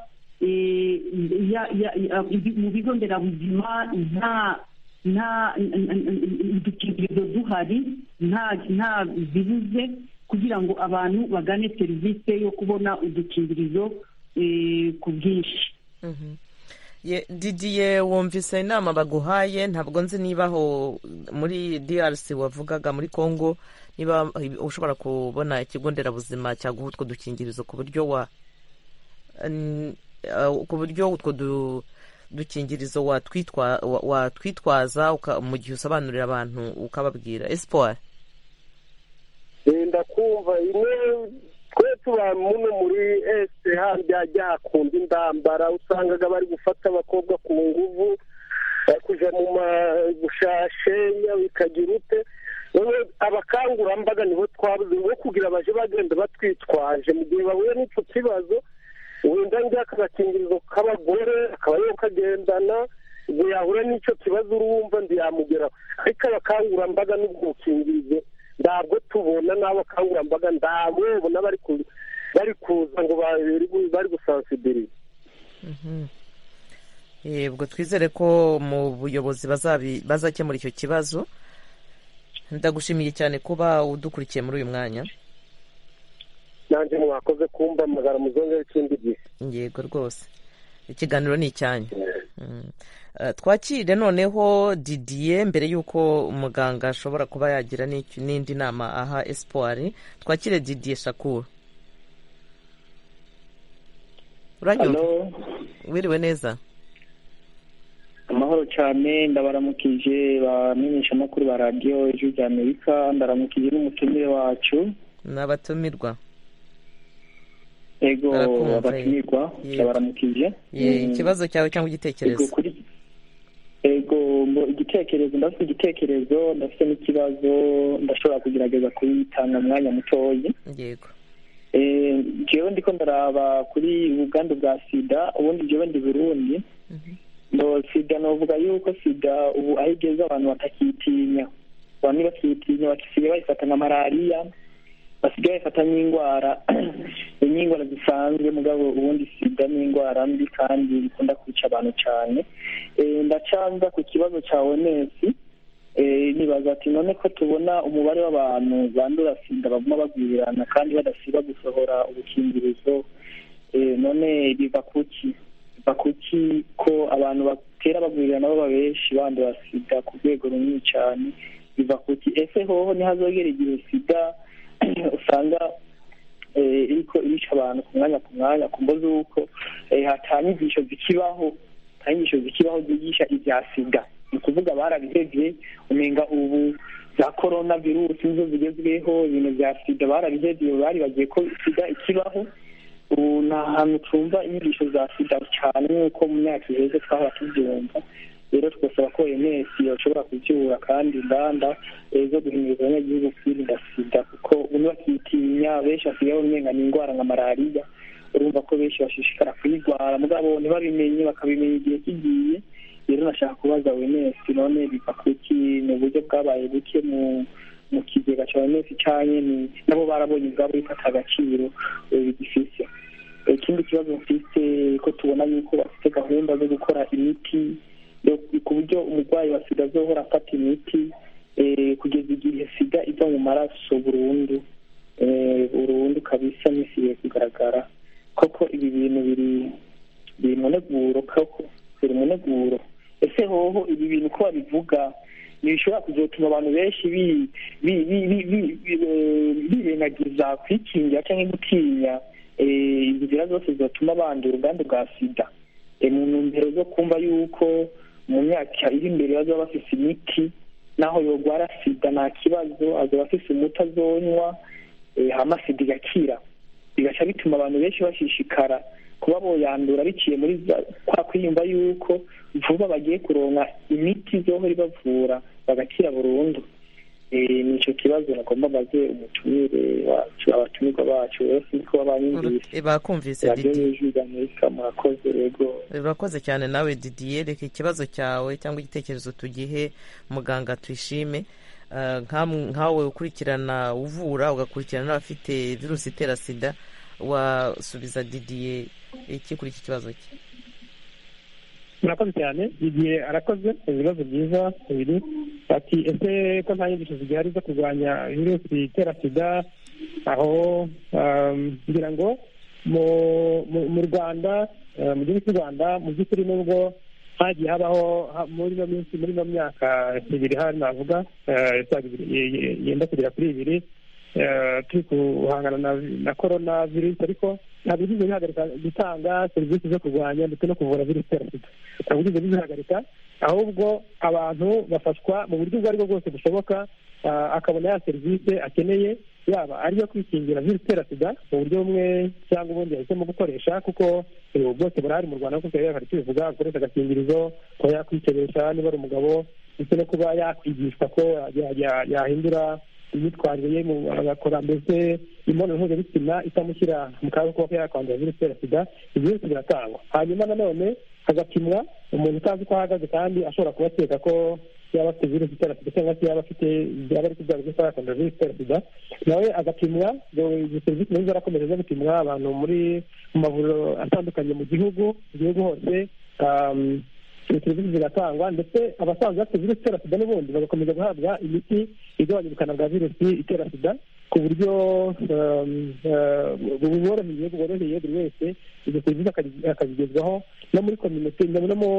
mu bigo nderabuzima nta udukingirizo duhari nta bibuze kugira ngo abantu bagane serivisi yo kubona udukingirizo ku bwinshi didiye wumvise inama baguhaye ntabwo nzi niba aho muri drc wavugaga muri congo niba ushobora kubona ikigo nderabuzima cyaguha utwo dukingirizo ku buryo wa ku buryo utwo dukingirizo watwitwaza mu gihe usobanurira abantu ukababwira esipuwari wenda kumva twe tuba muno muri esite hajya hakunda indambara usangaga bari gufata abakobwa ku nguvu kujya mu magushashenya bikagira ute abakangurambaga nibo twabuze ngo kugira baje bagenda batwitwaje mu gihe bahuye n'icyo kibazo wenda njyaka agakingirizo k'abagore akaba ariyo kagendana ngo yahura n'icyo kibazo urumva ntiyamugeraho ariko abakangurambaga n'ubwo bukingirizo ntabwo tubona n'abakangurambaga ntabwo babona bari kuza ngo bari gusansidiriza ubwo twizere ko mu buyobozi bazakemura icyo kibazo ndagushimiye cyane kuba udukurikiye muri uyu mwanya nanjye mwakoze kumva amagara muzongera ikindi gihe yego rwose ikiganiro ni icyanyu twakire noneho didiye mbere y'uko umuganga ashobora kuba yagira n'indi nama aha esipuwari twakire didiye shakuru wiriwe neza amahoro cyane ndabaramukije bamenyeshamakuru ba radiyo ejo rya amerika ndaramukije n'umutumire wacu ni abatumirwa ego abatumirwa ndabaramukije ikibazo cyawe cyangwa igitekerezo ego igitekerezo ndafite igitekerezo ndafite n'ikibazo ndashobora kugerageza kubitanga umwanya mutoya yego jewe ndiko ndaraba kuri ubwandu bwa sida ubundi jewe ndi burundi ngo sida novuga yuko sida ubu aho igeze abantu batakitinya bamwe bakitinya bakisigaye bayifata nka malariya basigaye bafata n'indwara n'indwara zisanzwe mugabo ubundi sida n'indwara mbi kandi ikunda kwica abantu cyane Eh, ndacanza ku kibazo cya oms Eh, nibaza ati none ko tubona umubare w'abantu bandura sida baguma bagwirirana kandi badasiba gusohora ubukingirizo Eh, none biva kuki biva kuki ko abantu batera bagwirirana baba benshi bandura sida ku rwego runini cyane biva kuki ese hoho ntihazogera igihe sida usanga eh, iriko irica abantu ku mwanya ku mwanya ku mbo z'uko eh, hatanyigisho zikibaho ntanyigisho zikibaho zigisha ibya sida ni ukuvuga barabihevye umenga ubu za korona virusi nizo zigezweho ibintu bya sida barabihevye bari bagiye ko sida ikibaho ubu nta hantu twumva inyigisho za sida cyane nk'uko mu myaka iheze twahora tubyumva rero twasaba ko ms bashobora kubyura kandi inganda eh, zo guhimiriza abanyagihugu kwirinda sida kuko bamwe bakitinya benshi basigaye umenga ni indwara nka malariya urumva ko benshi bashishikara kuyirwara mugabo ntibabimenye bakabimenya igihe kigiye rero nashaka kubaza ms none biva kuki ni uburyo bwabaye buke mu mu kigega cya ms cyanye ni- nabo barabonye ubwabo bifata agaciro eh, bigifise Eh, ikindi kibazo mfise ko tubona yuko bafite gahunda zo gukora imiti yo- ku buryo umurwayi wa sida azohora afata imiti eh, kugeza igihe sida iva mu maraso burundu eh, burundu kabisa nisiye kugaragara koko ibi bintu biri biri mu nteguro koko biri mu nteguro ese hoho ibi bintu uko babivuga ntibishobora kuzotuma abantu benshi bi- bi- bi- bi- bi- bi- eh, birengagiza kwikingira cyangwa gutinya eh, inzira zose zotuma bandura ubwandu bwa sida Eh, mu ntumbero zo kumva yuko mu myaka iri imbere bazaba bafise imiti naho yogwara sida nta kibazo azaba afise umuti azonywa eh, hama sida igakira bigaca bituma abantu benshi bashishikara kuba boyandura biciye muri za- kwa kwiyumva yuko vuba bagiye kuronka imiti izohora ibavura bagakira burundu Eh, ni ico kibazo nagomba mbaze umutumire wacu abatumirwa bacu bose niko babanyumvise bakumvise radiyo Didi. yujuje amerika murakoze rego urakoze cyane nawe didiye reka ikibazo cyawe cyangwa igitekerezo tugihe muganga tuyishime Eh, nkam- nkawe ukurikirana uvura ugakurikirana n'abafite virusi itera sida wasubiza didiye iki kuri iki kibazo cye murakoze cyane igihe arakoze ibibazo byiza bibiri ati ese ko nta nyigisho zigihari zo kurwanya virusi itera sida aho um, ngira ngo mu- mu- mu rwanda eh, mu gihugu cy'u rwanda mu by'ukuri nubwo hagiye habaho ha- muri ino minsi muri ino myaka ibiri hano navuga eh, isaga ibiri- ye- ye- yenda kugera kuri ibiri eh, turi guhangana na, na korona virusi ariko ntabwo bigize bihagarika gutanga serivisi zo kurwanya ndetse no kuvura virusi itera sida ntabwo bigize bizihagarika ahubwo abantu bafashwa mu buryo ubwo aribwo bwose bushoboka ah, akabona ya serivisi akeneye yaba ari iyo kwikingira virusi itera sida mu buryo bumwe cyangwa ubundi yahisemo gukoresha kuko eh, ubu bwose burahari mu rwanda kuko yari tubivuga gukoresha agakingirizo kuba yakwikebesha niba ari umugabo ndetse no kuba yakwigishwa ko ya- ya- yahindura imyitwarire ye mu- agakora mbese imibonano mpuzabitsina itamushyira mu kaga ko kuba yakwandura virusi itera sida ibyo byose biratangwa hanyuma nanone hagapimwa umuntu utazi uko ahagaze kandi ashobora kuba akeka ko yaba afite virusi itera sida cyangwa se yaba afite yaba ari kubyaga cyangwa yakwandura virusi itera sida nawe agapimwa izo serivisi nazo zarakomeje zo gupimwa abantu muri mu mavuriro atandukanye mu gihugu mu gihugu hose um, izo serivisi ziratangwa ndetse abasanzwe bafite virusi itera sida n'ubundi bagakomeza guhabwa imiti igabanya ubukana bwa virusi itera sida ku buryo um, uh, buboroheye bworoheye buri wese izo serivisi akazi- akazigezwaho no muri kominote no no mu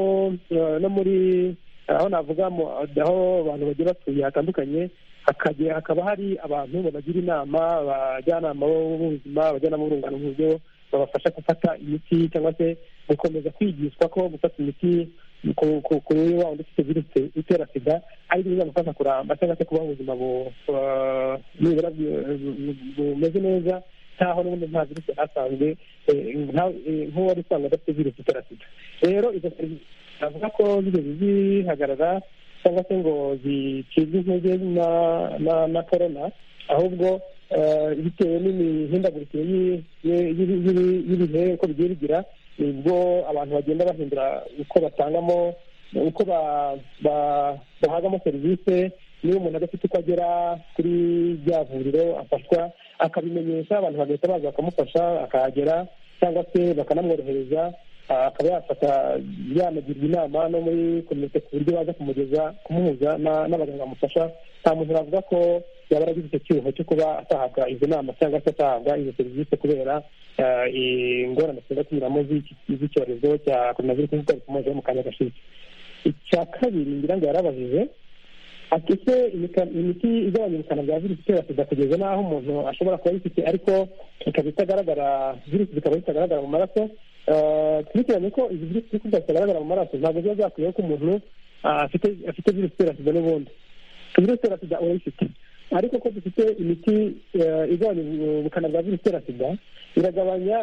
uh, no muri aho navuga mu aho abantu bagiye batuye hatandukanye hakagira hakaba hari abantu babagira inama abajyanama b'ubuzima abajyanama b'urungano mu buryo babafasha gufata imiti cyangwa se gukomeza kwigishwa ko gufata imiti ku- ku- kuri wa wundi ufite virusi itera sida ari byo bizamufasha kuramba cyangwa se kubaho ubuzima bu- bu- nibura bu- bu- bumeze neza ntaho n'ubundi nta virusi yari asanzwe eh, nta- eh, nk'uwari usanzwe adafite virusi itera sida rero izo serivisi navuga ko zigeze zihagarara cyangwa se ngo zicibwe intege na korona ahubwo bitewe n'imihindagurikire y'ibihe uko bigiye bigira nibwo abantu bagenda bahindura uko batangamo uko bahagamo serivisi niba umuntu adafite uko agera kuri rya vuriro afashwa akabimenyesha abantu bagahita baza bakamufasha akahagera cyangwa se bakanamworohereza akaba yafata yanagirwa inama no muri komite ku buryo baza kumugeza kumuhuza n'abaganga bamufasha nta muntu bavuga ko yaba aragize icyo cyuho cyo kuba atahabwa izo nama cyangwa se atahabwa izo serivisi kubera ingorane zigenda kunyuramo z'icyorezo cya korona virusi nk'uko bikomeje mu kanya gashize icya kabiri ngira ngo yarabajije ati se imiti igabanya ubukana bwa virusi itera sida kugeza n'aho umuntu ashobora kuba ayifite ariko ikaba itagaragara virusi zikaba zitagaragara mu maraso twibukiranye ko izi virusi kuko zitagaragara mu maraso ntabwo ziba zakwiyeho ko umuntu afite virusi itera sida n'ubundi virusi itera sida urayifite ariko ko dufite imiti igabanya ubukana bwa virusi itera sida iragabanya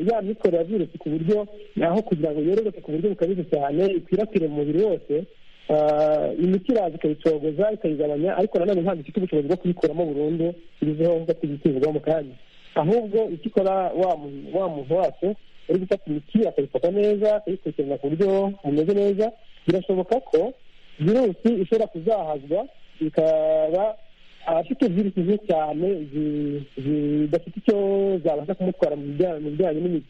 ya mikoro ya virusi ku buryo aho kugira ngo yororoke ku buryo bukabije cyane ikwirakwire mu mubiri wose imiti iraza ikayicogoza ikayigabanya ariko nanone ntabwo ifite ubushobozi bwo kuyikuramo burundu ibizeho nkuko tuyikingirwa mu kanya ahubwo icyo ikora wa muntu wacu uri gufata imiti akayifata neza akayikurikirana ku buryo bumeze neza birashoboka ko virusi ishobora kuzahazwa ikaba abafite virusi ze cyane zidafite icyo zabasha kumutwara mu bijyanye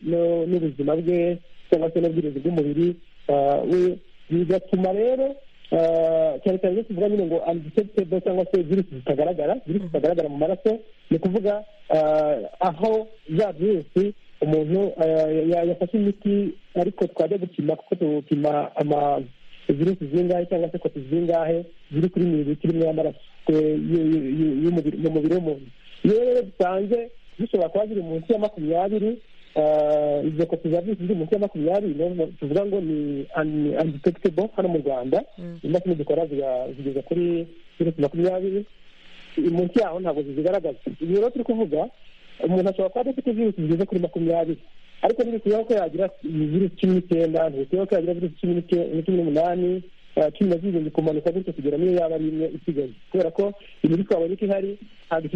n'ubuzima bwe cyangwa se n'ubwirinzi bw'umubiri we bigatuma rero cyane cyane iyo tuvuga nyine ngo undetectable cyangwa se virusi zitagaragara virusi zitagaragara mu maraso ni ukuvuga aho za virusi umuntu yafashe imiti ariko twajya gupima kuko tupima virusi zingahe cyangwa se kopi zingahe ziri kuri mililitiro imwe y'amaraso mu mubiri w'umuntu iyo rero dusanze zishobora kuba ziri munsi ya makumyabiri izo kopi za virusi ziri munsi ya makumyabiri tuvuga ngo ni undetectable hano mu rwanda imashini dukora zigeza kuri virusi makumyabiri munsi yaho ntabwo zizigaragaza ibi rero turi kuvuga umuntu ashobora kuba adafite virusi zigeze kuri makumyabiri ariko ntibikwiye ko yagira virusi cumi n'icyenda ntibikwiye ko yagira virusi cumi n'umunani cumi na zirindwi kumanuka gutyo kugera niyo yaba ari imwe isigaye kubera ko imiti twabonye ko ihari ntabwo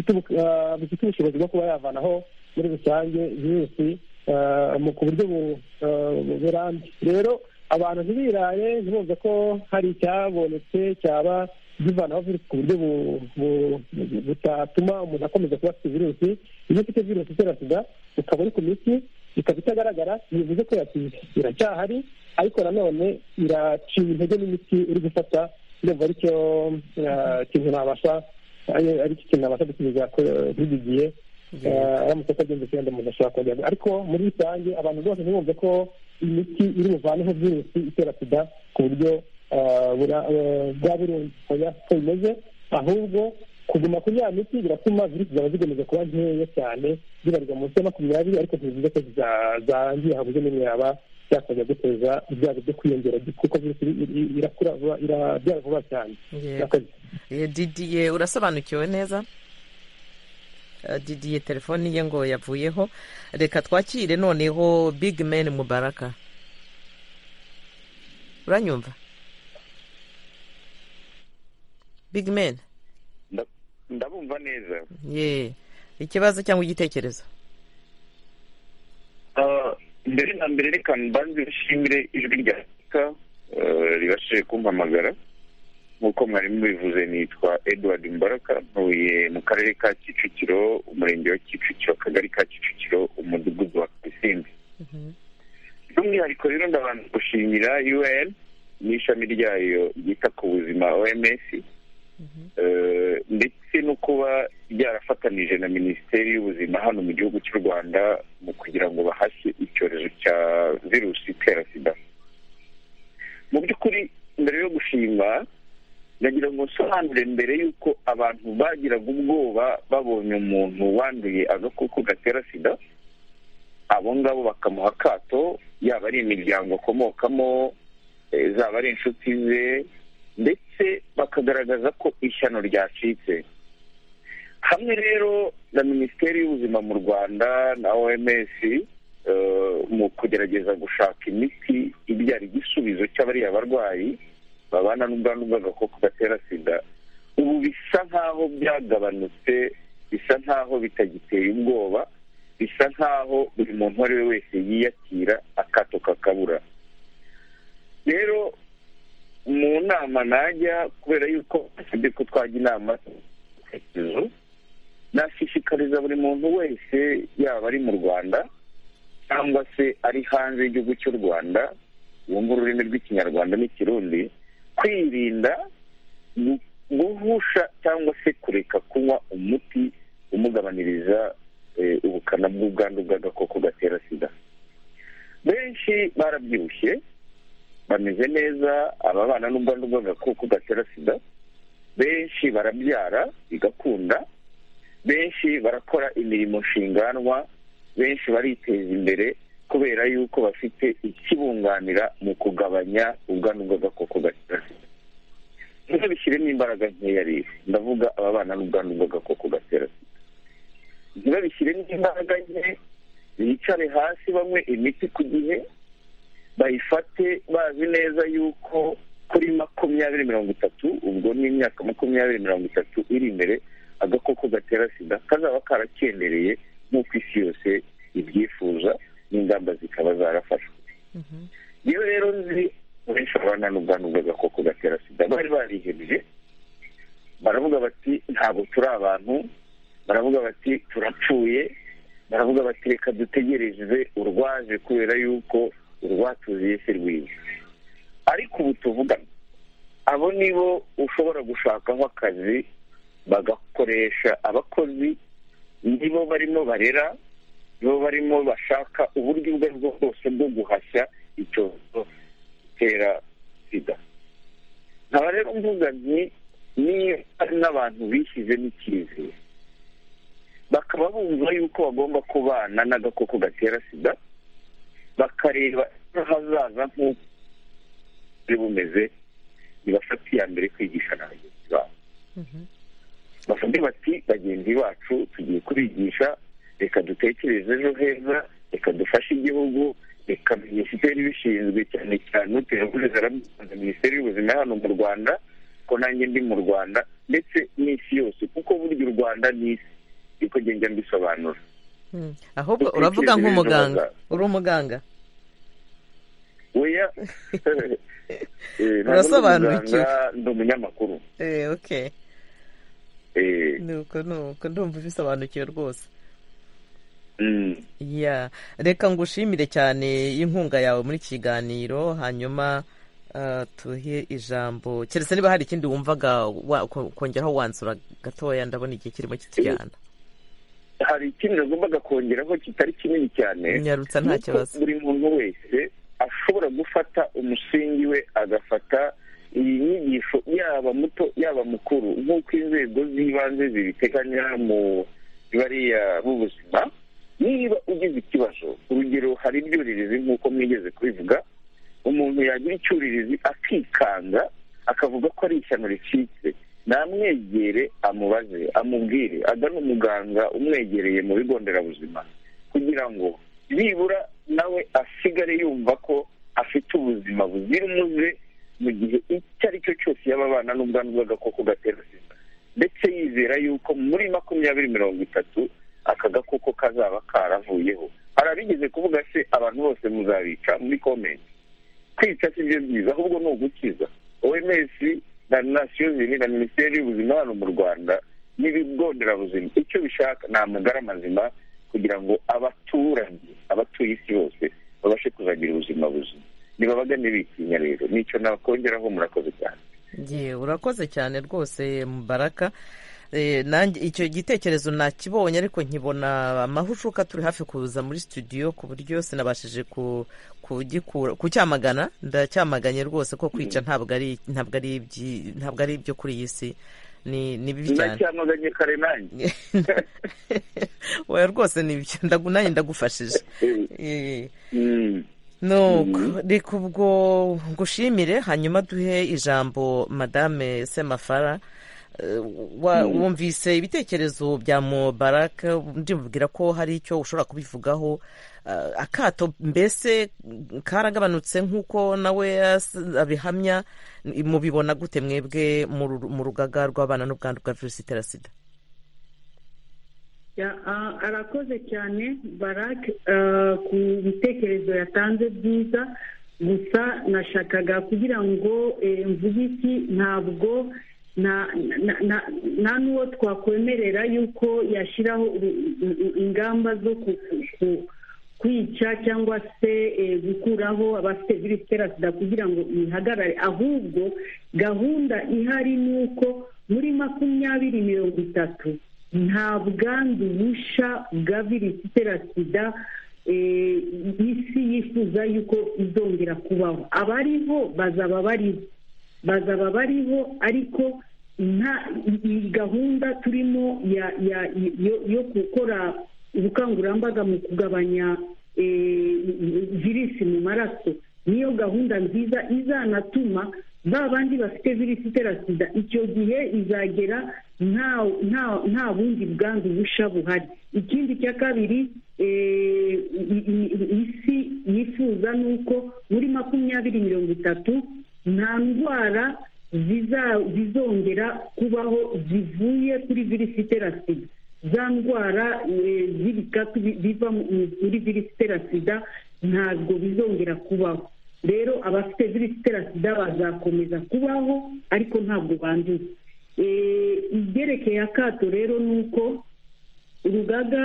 ifite ubushobozi bwo kuba yavanaho muri rusange virusi ku buryo burambye rero abantu ntibiraye ntibumve ko hari icyabonetse cyaba zivanaho virusi ku buryo butatuma umuntu akomeza kuba afite virusi iyo ufite virusi itera sida ukaba uri ku miti ikaba itagaragara bivuze ko yatinze iracyahari ariko nanone iraciye intege n'imiti uri gufata ndumva aricyo kintu nabasha aricyo kintu nabasha gusubiza kuri iki gihe aramutse atagenze cyenda umuntu ashobora kongera ariko muri rusange abantu bose ntibumve ko imiti iri buvaneho virusi itera sida ku buryo bwa burundu ko bimeze ahubwo kuguma kuri ya miti biratuma virusi zaba zigamije kuba nkeya cyane zibarirwa munsi ya makumyabiri ariko ntibivuze ko zarangiye habuze n'imwe yaba yakajya guteza ibyago byo kwiyongera kuko virusi irakura irabyara vuba cyane didiye urasobanukiwe neza didiye telefoni ye ngo yavuyeho reka twakire noneho big man mubaraka uranyumva big man ndabumva neza ye ikibazo cyangwa igitekerezo mbere na mbere reka mbanze bishimire ijwi rya afurika ribashije kumpamagara nk'uko mwarimu bivuze nitwa edward mbaraka ntuye mu karere ka kicukiro umurenge wa kicukiro akagari ka kicukiro umudugudu wa kasimbi by'umwihariko rero ndabanza gushimira un n'ishami ryayo ryita ku buzima oms ndetse no kuba ryarafatanije na minisiteri y'ubuzima hano mu gihugu cy'u rwanda mu kugira ngo bahashye icyorezo cya virusi itera sida mu by'ukuri mbere yo gushima ndagira ngo nsobanure mbere y'uko abantu bagiraga ubwoba babonye umuntu wanduye agakoko gatera sida abo ngabo bakamuha akato yaba ari imiryango akomokamo zaba ari inshuti ze ndetse bakagaragaza ko ishyano ryacitse hamwe rero na minisiteri y'ubuzima mu rwanda na oms mu kugerageza gushaka imiti ibyara igisubizo cy'abariya barwayi babana n'ubwandu bw'agakoko gatera sida ubu bisa nk'aho byagabanutse bisa nk'aho bitagiteye ubwoba bisa nk'aho buri muntu uwo ari we wese yiyakira akato kakabura rero mu nama najya kubera yuko asabye ko twajya inama z'ibitekerezo nashishikariza buri muntu wese yaba ari mu rwanda cyangwa se ari hanze y'igihugu cy'u rwanda wumva ururimi rw'ikinyarwanda n'ikirundi kwirinda guhusha cyangwa se kureka kunywa umuti umugabaniriza ubukana bw'ubwandu bw'agakoko gatera sida benshi barabyibushye bameze neza ababana n'ubwandu bw'agakoko gatera sida benshi barabyara bigakunda benshi barakora imirimo nshinganwa benshi bariteza imbere kubera yuko bafite ikibunganira mu kugabanya ubwandu bw'agakoko gatera sida niba bishyiremo imbaraga nkeya rero ndavuga ababana n'ubwandu bw'agakoko gatera sida niba bishyiremo imbaraga nke bicare hasi banywe imiti ku gihe bayifate bazi neza yuko kuri makumyabiri mirongo itatu ubwo ni imyaka makumyabiri mirongo itatu iri imbere agakoko gatera sida kazaba karakendereye nk'uko isi yose ibyifuza n'ingamba zikaba zarafashwe yewe rero nzi benshi abana n'ubwandu bw'agakoko gatera sida bari barihebye baravuga bati ntabwo turi abantu baravuga bati turapfuye baravuga bati reka dutegereze urwaje kubera yuko urwatuziye se rwiza ariko ubu tuvugana abo nibo ushobora gushakaho akazi bagakoresha abakozi nibo barimo barera nibo barimo bashaka uburyo ubwo aribwo bwose bwo guhashya icyorezo gitera sida nkaba rero mvuga nti niyo hari n'abantu bishyizemo icyizere bakaba bumva yuko bagomba kubana n'agakoko gatera sida bakareba hazaza nk'uko buri bumeze ntibafate iya mbere kwigisha na bagenzi babo bafate bati bagenzi bacu tugiye kubigisha reka dutekereze ejo heza reka dufashe igihugu reka minisiteri ibishinzwe cyane cyane uteraburiza aramusanze minisiteri y'ubuzima hano mu rwanda ko nanjye ndi mu rwanda ndetse n'isi yose kuko burya u rwanda ni isi niko ngenda mbisobanura ahubwo uravuga nk'umuganga uri umuganga weya urasobanukiwe ndi umunyamakuru Eh, okay nuko nuko ndumva ubisobanukiwe rwose ya reka ngushimire cyane inkunga yawe muri iki kiganiro hanyuma ah, tuhe ijambo keretse niba hari ikindi wumvaga wa- ko- kongeraho wanzura gatoya ndabona igihe kirimo kitujyana hari ikindi nagombaga kongeraho kitari kinini cyane Nyarutsa nta Nuko kibazo. buri muntu wese ashobora gufata umusingi we agafata iyi nyigisho yaba muto yaba mukuru nk'uko inzego z'ibanze zibiteganya mu bariya b'ubuzima niba ugize ikibazo urugero hari ibyuririzi nk'uko mwigeze kubivuga umuntu yagira icyuririzi akikanga akavuga ko ari ishyano ricitse namwegere amubaze amubwire agane umuganga umwegereye mu bigo nderabuzima kugira ngo nibura nawe asigare yumva ko afite ubuzima buzira umuze mu gihe icyo ari cyo cyose yaba abana n'ubwandu bw'agakoko gatera sida ndetse yizera yuko muri makumyabiri mirongo itatu aka gakoko kazaba karavuyeho hari abigeze kuvuga se abantu bose muzabica muri komenti kwica si byo byiza ahubwo ni ugukiza oms na nasiyo zini na minisiteri y'ubuzima hano mu rwanda n'ibigo nderabuzima icyo bishaka ni amagara mazima kugira ngo abaturage abatuye isi bose babashe kuzagira ubuzima buzima ntibabagane bitinya rero nicyo nakongeraho murakoze cyane Ye, urakoze cyane rwose Mubaraka Eh, nanjye icyo gitekerezo nakibonye ariko nkibona amahushuka turi hafi kuza muri studio ku buryo sinabashije ku kugikura kucyamagana ndacyamaganye rwose ko kwica ntabwo ari ntabwo ari ibyi- ntabwo ari ibyo kuri iyi si ni ni bibi cyane nacyamaganye kare nanjye oya rwose ni ibyo ndagu- nanjye ndagufashije Eh, nuko reka ubwo ngushimire hanyuma duhe ijambo madame semafara wumvise ibitekerezo bya mubaraka ndimubwira ko hari icyo ushobora kubivugaho akato mbese karagabanutse nk'uko nawe abihamya mubibona gute mwebwe mu rugaga rw'abana n'ubwandu bwa virusi itera sida arakoze cyane barake ku bitekerezo yatanze byiza gusa nashakaga kugira ngo mvuge iki ntabwo nta n'uwo twakwemerera yuko yashyiraho ingamba zo kwica cyangwa se gukuraho abafite virusi itera sida kugira ngo ihagarare ahubwo gahunda ihari ni uko muri makumyabiri mirongo itatu nta bwandu busha bwa virusi itera sida isi yifuza yuko izongera kubaho abariho bazaba bariho bazaba bariho ariko nta iyi gahunda turimo yo gukora ubukangurambaga mu kugabanya virusi mu maraso niyo gahunda nziza izanatuma ba bandi bafite virusi itera sida icyo gihe izagera nta bundi bwandu busha buhari ikindi cya kabiri isi yifuza ni uko muri makumyabiri mirongo itatu nta ndwara zizongera kubaho zivuye kuri virusi itera sida za ndwara z'ibikatu biva muri virusi itera sida ntabwo bizongera kubaho rero abafite virusi itera sida bazakomeza kubaho ariko ntabwo banduye ibyerekeye akato rero ni uko urugaga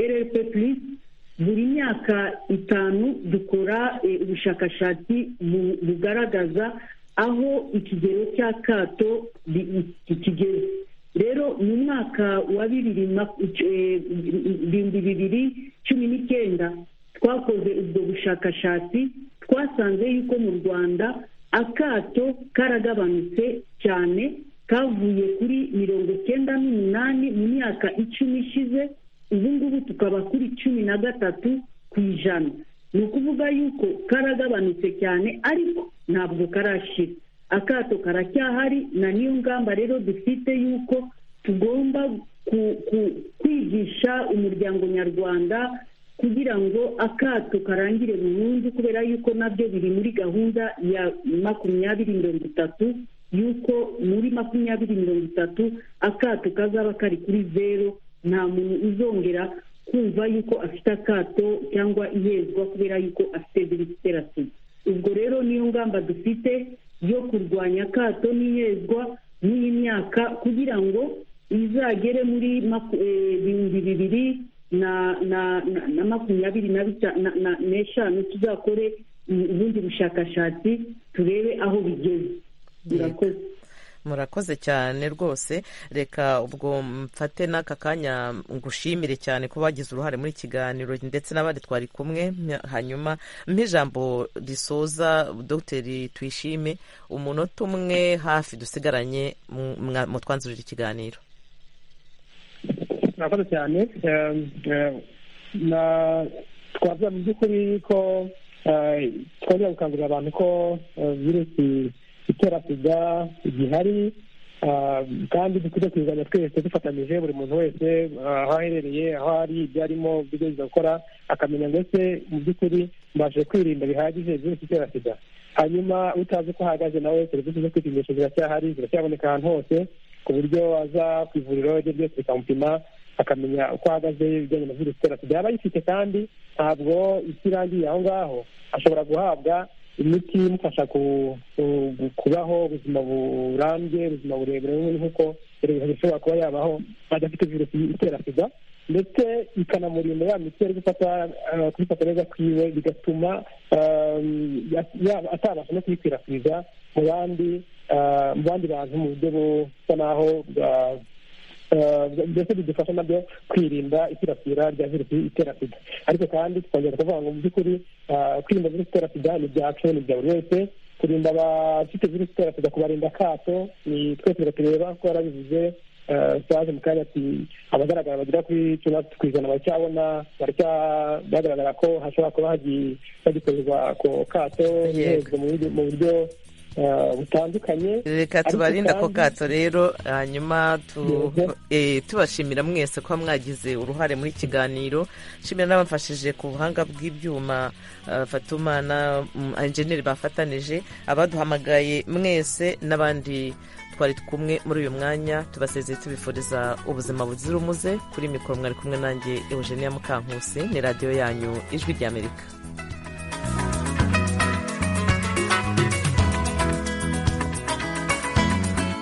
rlp plus buri myaka itanu dukora ubushakashatsi bugaragaza aho ikigero cy'akato kigeze rero mu mwaka wa bibiri bibiri cumi n'icyenda twakoze ubwo bushakashatsi twasanze yuko mu rwanda akato karagabanutse cyane kavuye kuri mirongo icyenda n'umunani mu myaka icumi ishize ubu ngubu tukaba kuri cumi na gatatu ku ijana ni ukuvuga yuko karagabanutse cyane ariko ntabwo karashira akato karacyahari na niyo ngamba rero dufite yuko tugomba kwigisha umuryango nyarwanda kugira ngo akato karangire burundu kubera yuko nabyo biri muri gahunda ya makumyabiri mirongo itatu yuko muri makumyabiri mirongo itatu akato kazaba kari kuri zeru nta muntu uzongera kumva yuko afite akato cyangwa ihezwa kubera yuko afite virusi itera sida ubwo rero niyo ngamba dufite yo kurwanya akato n'ihezwa n'iyi myaka kugira ngo izagere muri ibihumbi bibiri na makumyabiri n'eshanu tuzakore ubundi bushakashatsi turebe aho bigeze murakoze murakoze cyane rwose reka ubwo mfate n'aka kanya ngushimire cyane ko bagize uruhare muri kiganiro ndetse n'abandi twari kumwe hanyuma ijambo risoza dogiteri tuyishime umunota umwe hafi dusigaranye mu twanzurira ikiganiro murakoze cyane twavuga mu by'ukuri ko twongera gukangurira abantu ko virusi itera sida igihari kandi dukwiye kuyigabanya twese dufatanyije buri muntu wese aho aherereye aho ari ibyo arimo ibyo gukora akamenya ndetse mu by'ukuri mbashe kwirinda bihagije virusi itera sida hanyuma utazi uko ahagaze nawe serivisi zo kwipimisha ziracyahari ziracyaboneka ahantu hose ku buryo aza ku ivuriro ibyo byose bikamupima akamenya uko ahagaze ibijyanye na virusi itera sida yaba ayifite kandi ntabwo isi irangiye aho ngaho ashobora guhabwa imiti imufasha kubaho ubuzima burambye ubuzima burebure nk'uko ishobora kuba yabaho adafite virusi itera sida ndetse ikanamurinda ya miti ari kubifata neza kwiwe bigatuma atabasha no kuyikwirakwiza mu bandi mu bandi bantu mu buryo busa naho mbese bidufasha nabyo kwirinda ikwirakwira rya virusi itera sida ariko kandi tukongera kuvuga ngo mu by'ukuri kwirinda virusi itera sida ni ibyacu ni ibya buri wese kurinda abafite virusi itera sida kubarinda akato ni twese biratureba kuko yarabivuze saje mu kanya ati abagaragara bagera kuri cumi na ku ijana baracyabona bagaragara ko hashobora kuba hagikorerwa ako kato mu buryo butandukanye reka tubarinde ako kato rero hanyuma tu- eh, tubashimira mwese kuba mwagize uruhare muri kiganiro nshimira n'abamfashije ku buhanga bw'ibyuma ah, fatuma na mm, enjeniyeri bafatanije abaduhamagaye mwese n'abandi twari kumwe muri uyu mwanya tubasezeye tubifuriza ubuzima buzira umuze kuri mikoro mwari kumwe nanjye eugenia mukankusi ni radiyo yanyu ijwi ry'amerika